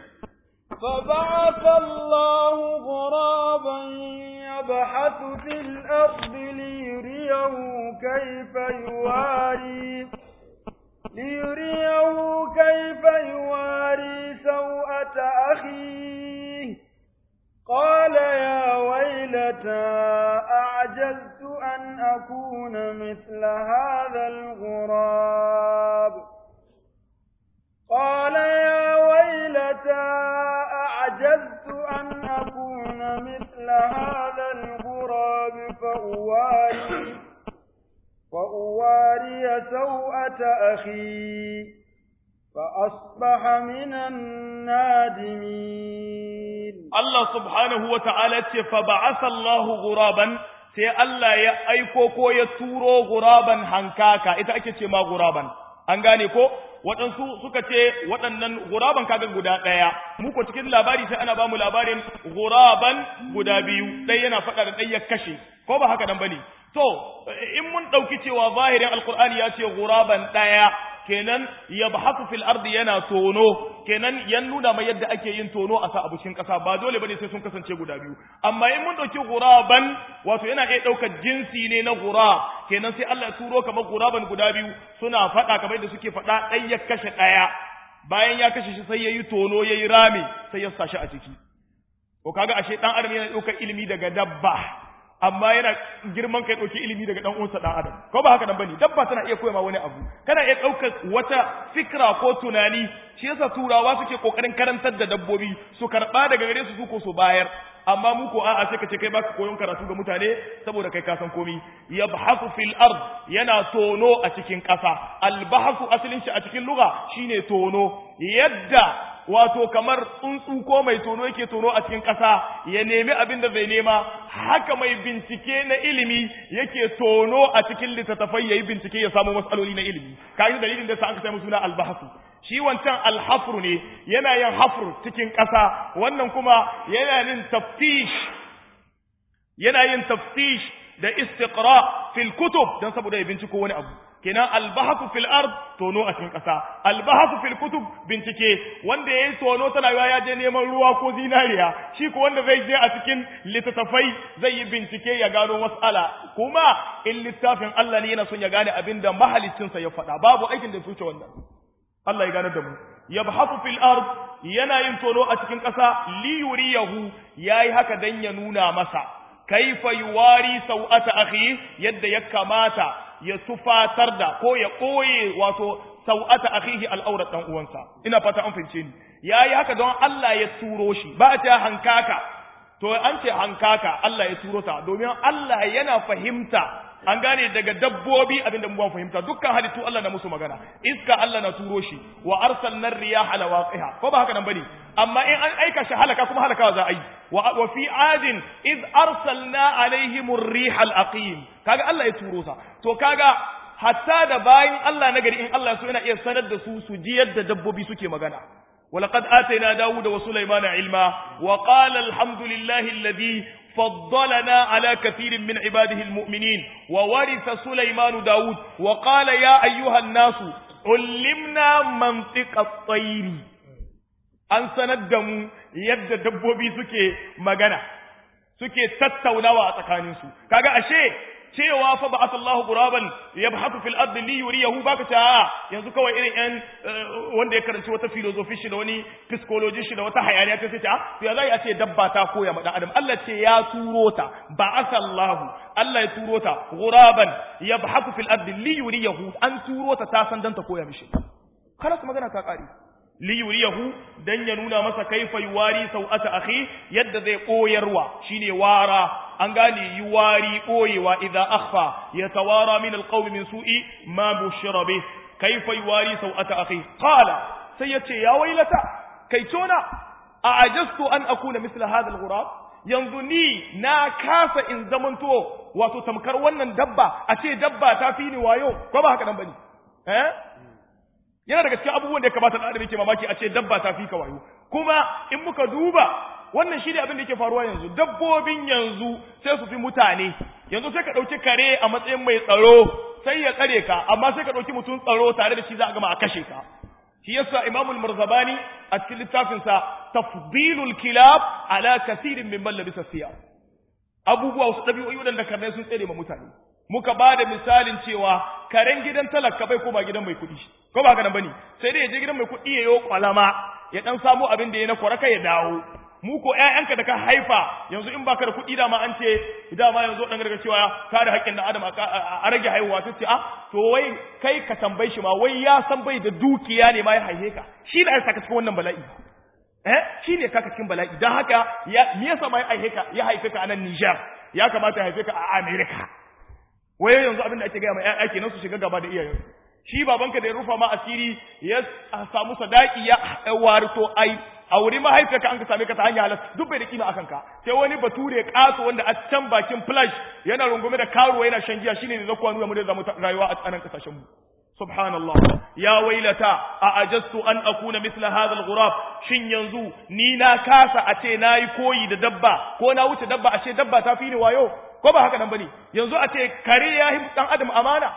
فبعث الله غرابا يبحث في الأرض ليريه كيف يواري ليريه كيف يواري سوءة أخيه قال يا ويلتى أعجزت أن أكون مثل هذا الغراب قال يا ويلتى أعجزت أن أكون مثل هذا الغراب فأواري فأواري سوءة أخي فأصبح من النادمين الله سبحانه وتعالى فبعث الله غرابا sai Allah ya aiko ko ya turo guraban hankaka ita ake ce ma guraban an gane ko waɗansu suka ce waɗannan guraban kaga guda ɗaya mu ko cikin labari sai ana bamu labarin guraban guda biyu ɗaya yana faɗa da ɗaya kashe ko ba haka nan bane to in mun ɗauki cewa zahirin alkur'ani ya ce guraban ɗaya kenan yabhaku fil ardi yana tono kenan yan nuna mai yadda ake yin tono a sa abushin kasa ba dole bane sai sun kasance guda biyu amma in mun dauki guraban wato yana iya daukar jinsi ne na gura kenan sai Allah ya turo kamar guraban guda biyu suna fada kamar yadda suke fada ɗaya ya kashe ɗaya bayan ya kashe shi sai yayi tono yayi rami sai ya sashi a ciki ko kaga ashe dan adam yana ɗaukar ilimi daga dabba amma yana girman kai ɗauki ilimi daga ɗan uwansa ɗan adam ko ba haka nan bane dabba tana iya koya ma wani abu kana iya ɗaukar wata fikra ko tunani shi yasa turawa suke kokarin karantar da dabbobi su karɓa daga gare su su ko su bayar amma mu ko a'a sai ka ce kai baka koyon karatu ga mutane saboda kai ka san komi yabhasu fil ard yana tono a cikin ƙasa albahasu asalin shi a cikin lugha shine tono yadda wato kamar tsuntsu ko mai tono yake tono a cikin ƙasa ya nemi abin da zai nema haka mai bincike na ilimi yake tono a cikin littattafai yayi bincike ya samu matsaloli na ilimi kaji dalilin da sa aka sai suna albahasu shi wancan alhafru ne yana yin hafru cikin ƙasa wannan kuma yana yin taftish yana yin taftish da istiqra fil kutub dan saboda ya binciko wani abu kenan albahasu fil ard tono a cikin ƙasa albahasu fil kutub bincike wanda yayi tono tana ya je neman ruwa ko zinariya shi ko wanda zai je a cikin littattafai zai yi bincike ya gano mas'ala kuma in littafin Allah ne yana son ya gane abin da mahaliccinsa ya faɗa babu aikin da suce wannan Allah ya gane da mu yabhasu fil ard yana yin tono a cikin ƙasa li yuriyahu yayi haka dan ya nuna masa kaifa yuwari sau'ata akhi yadda ya kamata ya tufatar da ko ya koye wato sau'ata akhihi al'aurat dan uwansa ina fata an fahimce ni yayi haka don Allah ya turo shi ba ta hankaka to an ce hankaka Allah ya turo ta domin Allah yana fahimta an gane daga dabbobi abinda mu fahimta dukkan halittu Allah na musu magana iska Allah na turo shi wa arsalna riyaha lawaqiha ko ba haka nan bane amma in an aika shi halaka kuma halakawa za a yi wa fi adin id arsalna alaihim ar-riha al-aqim kaga Allah ya turo sa to kaga hatta da bayin Allah nagari in Allah so yana iya sanar da su su ji yadda dabbobi suke magana ولقد آتينا داود وسليمان علما وقال الحمد لله الذي فضلنا على كثير من عباده المؤمنين وورث سليمان داود وقال يا أيها الناس علمنا منطق الطير an sanar da mu yadda dabbobi suke magana suke tattaunawa a tsakaninsu kaga ashe cewa fa ba'atha Allahu ghuraban yabhathu fil ardi li yuriyahu baka ta yanzu kawai irin yan wanda ya karanci wata philosophy shi da wani psychology shi da wata hayaniya ta sai ta to ya zai a ce dabba ta koya ma dan adam Allah ce ya turo ta ba'atha Allahu Allah ya turo ta ghuraban yabhathu fil ardi li yuriyahu an turo ta ta san dan ta koya mishi khalas magana ta kare liyuriyahu dan ya nuna masa kaifa yuwari sau'ata akhi yadda zai koyarwa shine wara an gane yuwari koyewa idza akhfa yatawara min alqawmi min su'i ma bushira bih kaifa yuwari sau'ata akhi qala sai yace ya wailata kai tona a ajastu an akuna misla hadha alghurab yanzu ni na kasa in zamanto wato tamkar wannan dabba a ce dabba ta fi ni wayo ko ba haka nan bane eh yana daga cikin abubuwan da ya kamata da yake mamaki a ce dabba ta fi ka wayo kuma in muka duba wannan shi ne abin da yake faruwa yanzu dabbobin yanzu sai su fi mutane yanzu sai ka ɗauki kare a matsayin mai tsaro sai ya tsare ka amma sai ka ɗauki mutum tsaro tare da shi za a gama a kashe ka shi yasa imamul marzabani a cikin littafinsa tafdilul kilab ala kasirin min labisa siya abubuwa wasu ɗabi'o'i waɗanda karnai sun tsere ma mutane muka ba da misalin cewa karen gidan talaka bai koma gidan mai kuɗi ko ba ganin bane sai dai ya je gidan mai kuɗi ya yi kwalama ya dan samu abin da ya na kwaraka ya dawo mu ko ƴaƴanka da ka haifa yanzu in baka da kuɗi dama an ce dama yanzu dan garga cewa ka da haƙƙin dan adam a rage haihuwa sai ce a to wai kai ka tambayi shi ma wai ya san bai da dukiya ne ma ya haife ka shi da ya saka cikin wannan bala'i eh shi ne kaka cikin bala'i dan haka ya me yasa ma ya haife ka ya haife ka a nan Niger ya kamata ya haife ka a America wai yanzu abin da ake gaya ma ƴaƴa kenan su shiga gaba da iyayensu shi babanka da ya rufa ma asiri ya samu sadaki ya warto ai a wuri mahaifiyarka an ka same ka ta hanyar halas duk bai da kima akan ka sai wani bature kaso wanda a can bakin flash yana rungume da karuwa yana shan giya shine ne zakwa nuna mu da zamu rayuwa a tsanan kasashen mu subhanallah ya wailata a ajastu an akuna misla hadha al-ghurab shin yanzu ni na kasa a ce nayi koyi da dabba ko na wuce dabba ashe dabba ta fi ni wayo ko ba haka nan bane yanzu a ce kare ya yi dan adam amana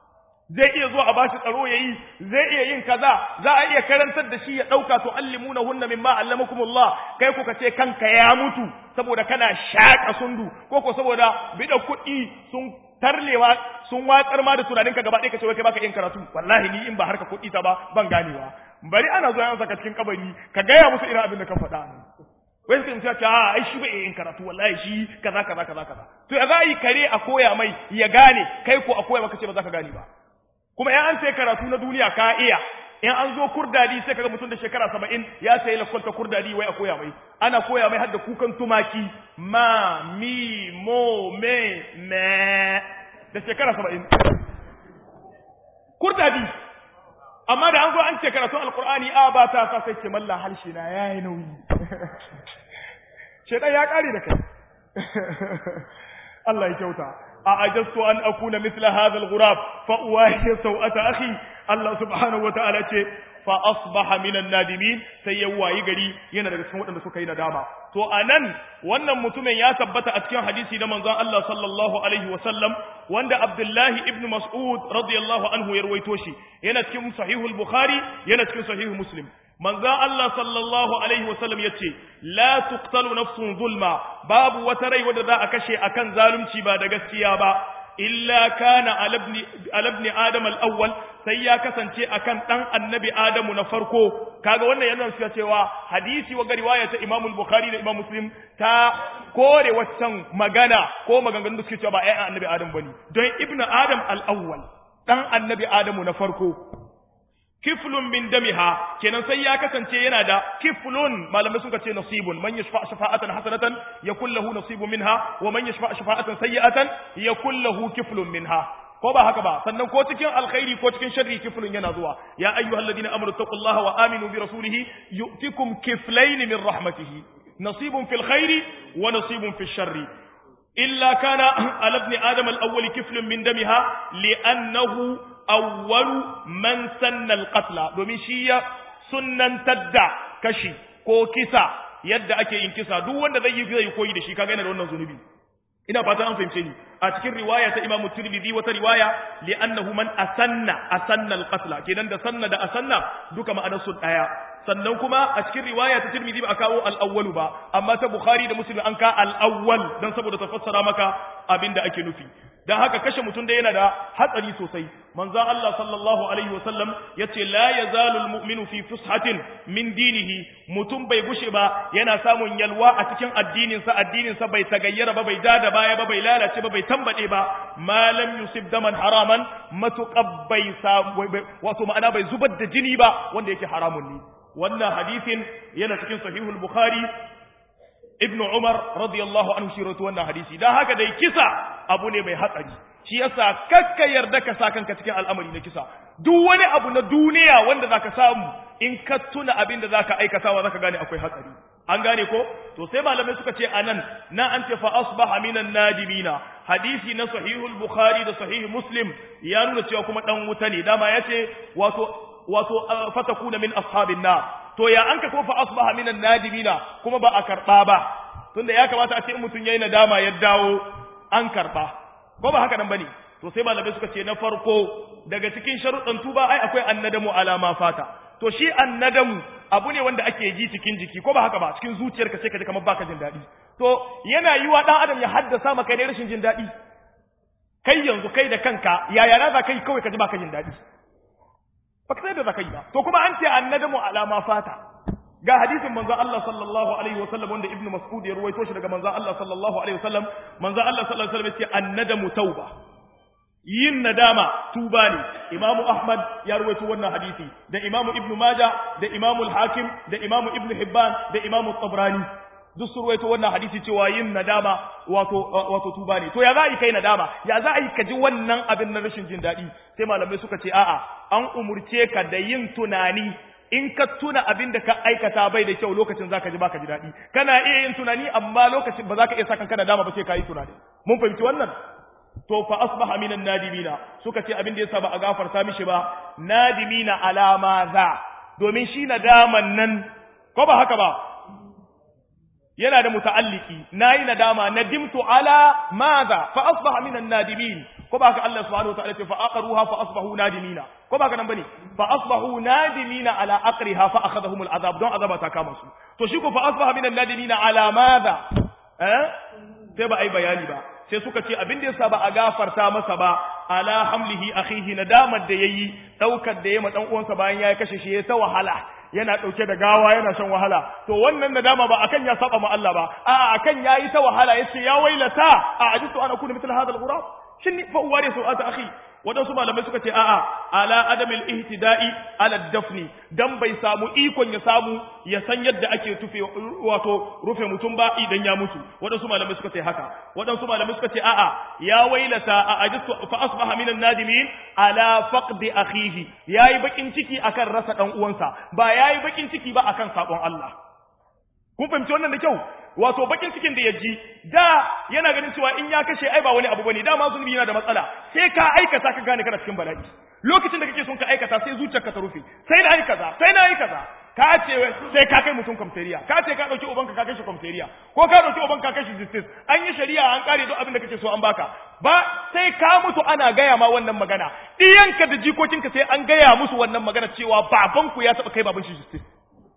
zai iya zuwa a bashi tsaro yayi zai iya yin kaza za a iya karantar da shi ya dauka to allimuna hunna mimma allamakumullah kai ku ce kanka ya mutu saboda kana shaka sundu ko ko saboda bida kuɗi sun tarlewa sun watsar ma da tunaninka gaba ɗaya kace wai kai baka yin karatu wallahi ni in ba harka kuɗi ta ba ban ganewa bari ana zuwa yan saka cikin kabari ka gaya musu irin abin da ka faɗa wai sai mutum ya ce a ai shi bai yin karatu wallahi shi kaza kaza kaza kaza to ya za yi kare a koya mai ya gane kai ko a koya maka ce ba za ka gane ba kuma in an sai karatu na duniya ka iya in an zo kurdadi sai kaga mutum da shekara saba'in ya sayi lakwalta kurdadi wai a koya mai ana koya mai har da kukan tumaki ma mi mo me me da shekara saba'in kurdadi amma da an zo an ce karatun alkur'ani a ba ta sa sai ce malla harshe na yayi nauyi shedan ya kare da kai Allah ya kyauta a ajastu an akuna mithla hadha al-ghurab fa uwahi sawata akhi Allah subhanahu wa ta'ala ce fa asbaha minan nadimin sai ya wayi gari yana daga cikin waɗanda suka yi nadama to anan wannan mutumin ya tabbata a cikin hadisi na manzon Allah sallallahu alaihi wa sallam wanda Abdullahi ibn Mas'ud radiyallahu anhu ya rawaito shi yana cikin sahihul Bukhari yana cikin sahihul Muslim manzon Allah sallallahu alaihi wa sallam yace la tuqtalu nafsun zulma babu wata rai wadda za a kashe akan zalunci ba da gaskiya ba illa kana ala ibn adam al-awwal sai ya kasance akan dan annabi adamu na farko kaga wannan yana nuna cewa hadisi wa riwaya ta Imam al-Bukhari da Imam Muslim ta kore waccan magana ko maganganun da suke cewa ba ai annabi adam bane don ibn adam al-awwal dan annabi adamu na farko kiflun min damiha kenan sai ya kasance yana da kiflun malamai suka ce nasibun man yashfa shafa'atan hasanatan yakul lahu nasibun minha wa man yashfa shafa'atan sayyi'atan yakul lahu kiflun minha ko ba haka ba sannan ko cikin alkhairi ko cikin sharri kiflun yana zuwa ya ayyuhalladhina amanu taqullaha wa aminu bi rasulihi yu'tikum kiflayn min rahmatihi nasibun fil khairi wa nasibun fil sharri illa kana ala ibn adam al-awwal kiflun min damiha li'annahu awwalu man sanna al-qatla domin shi ya sunnantar da kashi ko kisa yadda ake yin kisa duk wanda zai yi zai koyi da shi kaga yana da wannan zunubi ina fata an fahimce ni a cikin riwaya ta Imam Tirmidhi wata riwaya li'annahu man asanna asanna al-qatla kenan da sanna da asanna duka ma'anar su daya sannan kuma a cikin riwaya ta Tirmidhi ba a kawo al-awwalu ba amma ta Bukhari da Muslim an ka al-awwal dan saboda ta fassara maka abinda ake nufi dan haka kashe mutum da yana da hatsari sosai manzo Allah sallallahu alaihi wasallam yace la yazalu almu'minu fi fushatin min dinihi mutum bai gushe ba yana samun yalwa a cikin addinin sa addinin sa bai tagayyara ba bai dada baya ba bai lalace ba bai tambade ba ma lam yusib daman haraman matuqab bai wato ma'ana bai zubar da jini ba wanda yake haramun ne wannan hadisin yana cikin sahihul bukhari ibn Umar radiyallahu anhu shi rawaito wannan hadisi dan haka dai kisa abu ne mai hatsari shi yasa kakka yarda ka sa kanka cikin al'amari na kisa duk wani abu na duniya wanda zaka samu in ka tuna abin da zaka aikatawa zaka gane akwai hatsari an gane ko to sai malamai suka ce anan na an ce fa asbaha minan nadimina hadisi na sahihul bukhari da sahih muslim ya nuna cewa kuma dan wuta ne dama yace wato wato fatakuna min ashabin nar to ya an ka kofa asbaha minan nadimina kuma ba a karba ba tunda ya kamata a ce mutum yayi nadama ya dawo an karba ko ba haka nan bane to sai malamai suka ce na farko daga cikin sharuɗan tuba ai akwai annadamu alama fata to shi annadamu abu ne wanda ake ji cikin jiki ko ba haka ba cikin zuciyarka sai ka ji kamar baka jin daɗi to yana yiwa dan adam ya haddasa maka ne rashin jin daɗi kai yanzu kai da kanka yaya na za kai kawai ka ji baka jin daɗi baka sai da za yi ba to kuma an ce annadamu alama fata ga hadisin manzon Allah sallallahu alaihi wasallam wanda ibnu mas'ud ya ruwaito shi daga manzon Allah sallallahu alaihi wasallam manzon Allah sallallahu alaihi wasallam ya ce annadamu tauba yin nadama tuba ne imamu ahmad ya ruwaito wannan hadisi da imamu ibnu majah da imamu al-hakim da imamu ibnu hibban da imamu tabrani duk su ruwaito wannan hadisi cewa yin nadama wato wato tuba ne to ya za a yi kai nadama ya za a yi ka ji wannan abin na rashin jin daɗi sai malamai suka ce a'a an umurce ka da yin tunani in ka tuna abin da ka aikata bai da kyau lokacin zaka ji baka ji daɗi kana iya yin tunani amma lokacin ba za ka iya sakan ka nadama ba sai ka yi tunani mun fahimci wannan to fa asbaha minan nadimina suka ce abin da yasa ba a gafarta mishi ba nadimina alama za domin shi nadaman nan ko ba haka ba yana da muta'alliki nayi nadama nadimtu ala madha fa asbaha minan nadimin ko ba haka Allah subhanahu wa ta'ala ce fa aqruha fa asbahu nadimina ko ba haka nan bane fa asbahu nadimina ala aqriha fa akhadhahum al'azab don azaba ta kama su to shi ko fa asbaha minan nadimina ala madha eh sai ba ai bayani ba sai suka ce abin da yasa ba a gafarta masa ba ala hamlihi akhihi nadamar da yayi daukar da yayi ma dan uwansa bayan ya kashe shi ya ta wahala yana dauke da gawa yana shan wahala to wannan nadama ba akan ya saba ma Allah ba a'a akan yayi ta wahala yace ya wailata a ajitu ana kuna mithla hadha al-ghurab shin fa uwari su'ata akhi waɗansu malamai suka ce a'a ala adamil ihtida'i ala dafni dan bai samu ikon ya samu ya san yadda ake tufe wato rufe mutum ba idan ya mutu waɗansu malamai suka ce haka waɗansu malamai suka ce a'a ya wailata a ajistu fa asbaha minan nadimin ala faqdi akhihi yayi bakin ciki akan rasa dan uwansa ba yayi bakin ciki ba akan sabon Allah kun fahimci wannan da kyau wato bakin cikin da ya ji da yana ganin cewa in ya kashe ai ba wani abu bane dama zunubi yana da matsala sai ka aikata ka gane kana cikin bala'i lokacin da kake son ka aikata sai zuciyarka ta rufe sai na yi kaza sai na yi kaza ka ce sai ka kai mutum kwamferiya ka ce ka dauki ubanka ka kai shi kwamferiya ko ka dauki ubanka ka kai shi justice an yi shari'a an kare duk abin da kake so an baka ba sai ka mutu ana gaya ma wannan magana diyanka da jikokinka sai an gaya musu wannan magana cewa babanku ya taba kai baban shi justice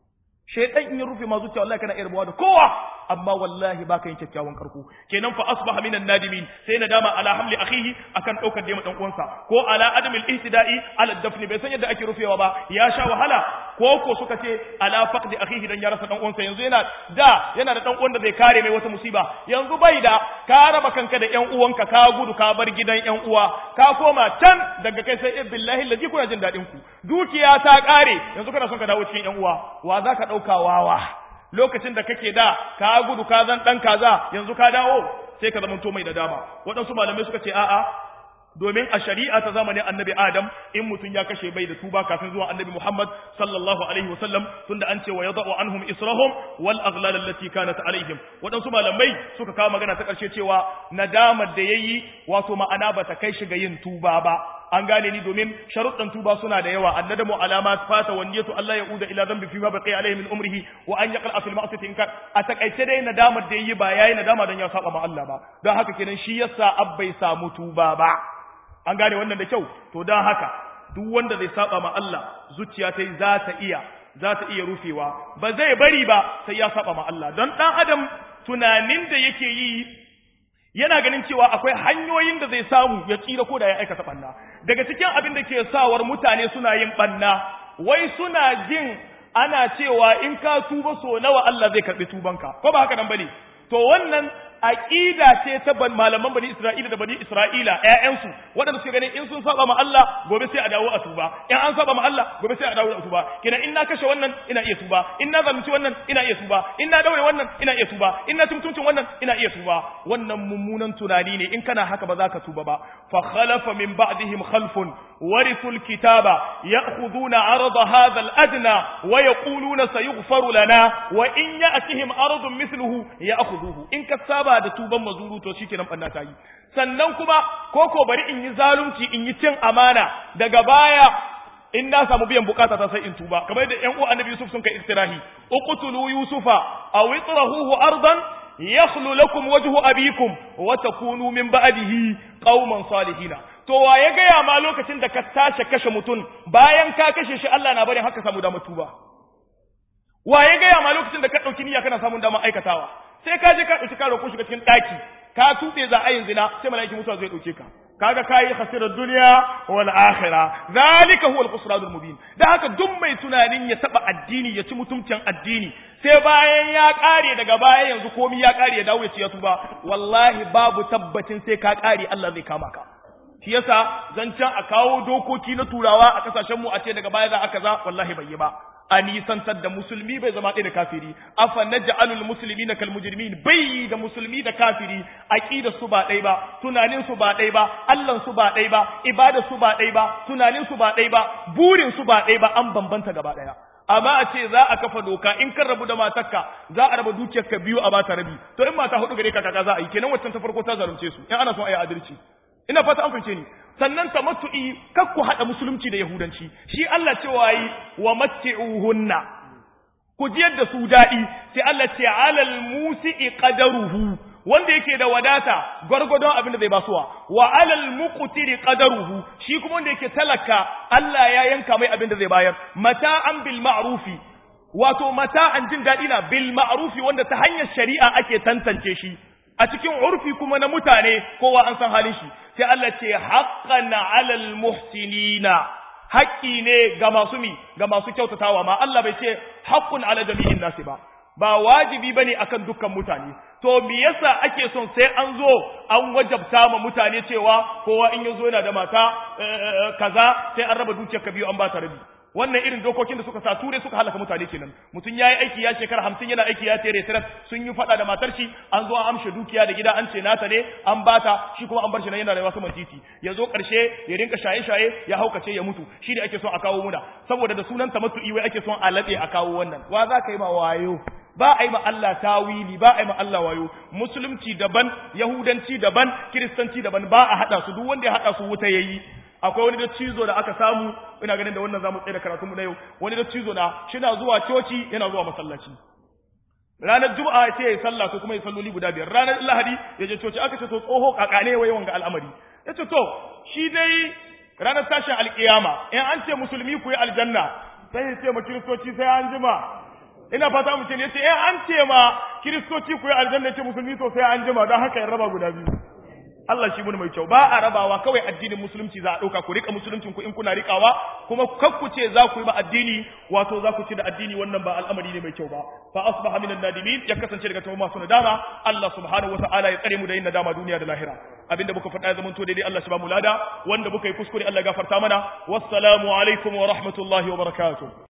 shaytan in ya rufe ma zuciya wallahi kana iya rabuwa da kowa amma wallahi baka yin kyakkyawan karko kenan fa asbaha minan nadimin sai nadama ala hamli akhihi akan daukar da dan uwansa ko ala adamil ihtida'i ala dafni bai san yadda ake rufewa ba ya sha wahala ko ko suka ce ala faqdi akhihi dan ya rasa dan uwansa yanzu yana da yana da dan uwan da zai kare mai wata musiba yanzu bai da ka raba kanka da yan uwanka ka gudu ka bar gidan yan uwa ka koma can daga kai sai billahi lazi kuna jin dadin ku dukiya ta kare yanzu kana son ka dawo cikin yan uwa wa zaka dauka wawa lokacin da kake da ka gudu ka zan dan kaza yanzu ka dawo sai ka zamanto mai da dama waɗansu malamai suka ce a'a domin a shari'a ta zamanin annabi adam in mutum ya kashe bai da tuba kafin zuwa annabi muhammad sallallahu alaihi wasallam tunda an ce wa yadau anhum israhum wal aghlal allati kanat alaihim waɗansu malamai suka kawo magana ta ƙarshe cewa nadamar da yayi wato ma'ana bata kai shi ga yin tuba ba an gane ni domin sharuɗan tuba suna da yawa annadamu alamat fata wa niyyatu Allah ya uda ila dhanbi fi ma baqiya alayhi min umrihi wa an yaqal fil ma'siyati in kan a takaice dai nadamar da yayi ba yayi nadama dan ya saba ma Allah ba don haka kenan shi yasa abbai samu tuba ba an gane wannan da kyau to don haka duk wanda zai saba ma Allah zuciya ta za ta iya za ta iya rufewa ba zai bari ba sai ya saba ma Allah don dan adam tunanin da yake yi yana ganin cewa akwai hanyoyin da zai samu ya tsira ko da ya aikata banna daga cikin abin da ke sawar mutane suna yin banna wai suna jin ana cewa in ka tuba so nawa Allah zai karbi tubanka ko ba haka nan bane to wannan aqida ce ta ban malaman bani Isra'ila da bani Isra'ila ƴaƴansu waɗanda suke ganin in sun saba ma Allah gobe sai a dawo a tuba in an saba ma Allah gobe sai a dawo a tuba kina in na kashe wannan ina iya tuba in na zalunci wannan ina iya tuba in na daure wannan ina iya tuba in na mutuncin wannan ina iya tuba wannan mummunan tunani ne in kana haka ba za ka tuba ba fa khalafa min ba'dihim khalfun warithul kitaba ya'khuduna 'arada hadha al-adna wa yaquluna sayughfaru lana wa in ya'tihim 'aradun mithluhu ya'khudhuhu in ka saba da tuban mazuru to shikenan banna ta yi sannan kuma koko bari in yi zalunci in yi cin amana daga baya in na samu biyan bukata ta sai in tuba kamar da ƴan uwa annabi Yusuf sun kai iktirahi uqtulu yusufa aw itrahuhu ardan yakhlu lakum wajhu abikum wa takunu min ba'dihi qauman salihina to wa ya gaya ma lokacin da ka tashi kashe mutum bayan ka kashe shi Allah na barin haka samu damar tuba wa ya gaya ma lokacin da ka ɗauki niyya kana samun damar aikatawa sai ka je ka ɗauki karo ko shiga cikin ɗaki ka tuɓe za a yin zina sai mala'iki mutuwa zai ɗauke ka kaga kayi khasirar duniya wal akhirah zalika huwa al-khusranul mubin da haka duk mai tunanin ya taba addini ya ci mutuncin addini sai bayan ya kare daga baya yanzu komai ya kare ya dawo ya ci ya tuba wallahi babu tabbacin sai ka kare Allah zai kama ka shi yasa zancen a kawo dokoki na turawa a kasashen mu a ce daga baya za a kaza wallahi bai yi ba a nisantar da musulmi bai zama ɗaya da kafiri afa naj'alul muslimina kal mujrimin bai da musulmi da kafiri aqida su ba ɗaya ba tunanin su ba ɗaya ba Allah su ba ɗaya ba ibada su ba ɗaya ba tunanin su ba ɗaya ba burin su ba ɗaya ba an bambanta gaba ɗaya amma a ce za a kafa doka in kan rabu da matarka za a raba dukiyarka biyu a bata rabi to in mata hudu gare ka kaka za a yi kenan waccan ta farko ta zalunce su in ana son a yi adalci ina fata an fahimce ni sannan tamattu'i kar ku haɗa musulunci da yahudanci shi Allah cewa yi wa matti'uhunna ku jiyar da su daɗi sai Allah ce alal musi'i qadaruhu wanda yake da wadata gwargwadon abin da zai basuwa wa alal muqtiri qadaruhu shi kuma wanda yake talaka Allah ya yanka mai abin da zai bayar mata'an bil ma'rufi wato mata'an jin daɗi na bil ma'rufi wanda ta hanyar shari'a ake tantance shi a cikin urfi kuma na mutane kowa an san halin shi sai Allah ce haqqan 'alal muhsinina haƙƙi ne ga masu mi ga masu kyautatawa ma Allah bai ce haqqun ala jami'in nasi ba ba wajibi bane akan dukkan mutane to me yasa ake son sai an zo an wajabta ma mutane cewa kowa in yazo yana da mata kaza sai an raba dukiyar ka biyu an ba ta rabi wannan irin dokokin da suka sa ture suka halaka mutane kenan mutum yayi aiki ya shekara 50 yana aiki ya tere tiras sun yi fada da matar shi an zo an amshe dukiya da gida an ce nata ne an bata shi kuma an bar shi nan yana rayuwa saman titi ya zo karshe ya rinka shaye shaye ya haukace ya mutu shi ne ake son a kawo muna saboda da sunan tamattu'i wai ake son a lade a kawo wannan wa za ka yi ma wayo ba a yi ma Allah tawili ba a yi ma Allah wayo musulunci daban yahudanci daban kiristanci daban ba a hada su duk wanda ya hada su wuta yayi akwai wani da cizo da aka samu ina ganin da wannan zamu tsaye da karatunmu na yau wani da cizo na shina zuwa coci yana zuwa masallaci ranar juma'a ya ce ya sallah ko kuma ya salloli guda biyar ranar lahadi ya je coci aka ce to tsoho kakane wai wanga al'amari ya ce to shi dai ranar tashin alkiyama in an ce musulmi ku yi aljanna sai ya ce ma kiristoci sai an jima ina fata mu ce ne ce in an ce ma kiristoci ku yi aljanna ce musulmi to sai an jima don haka ya raba guda biyu Allah shi mun mai kyau ba a rabawa kawai addinin musulunci za a ɗauka ku rika musuluncin ku in kuna rikawa kuma kakku ce za ku yi ba addini wato za ku ci da addini wannan ba al'amari ne mai kyau ba fa asbaha minan nadimin ya kasance daga cikin masu nadama Allah subhanahu wataala ya tsare mu da yin nadama duniya da lahira abinda muka faɗa ya zama to daidai Allah shi ba mu lada wanda muka yi kuskure Allah ya gafarta mana wassalamu alaikum wa rahmatullahi wa barakatuh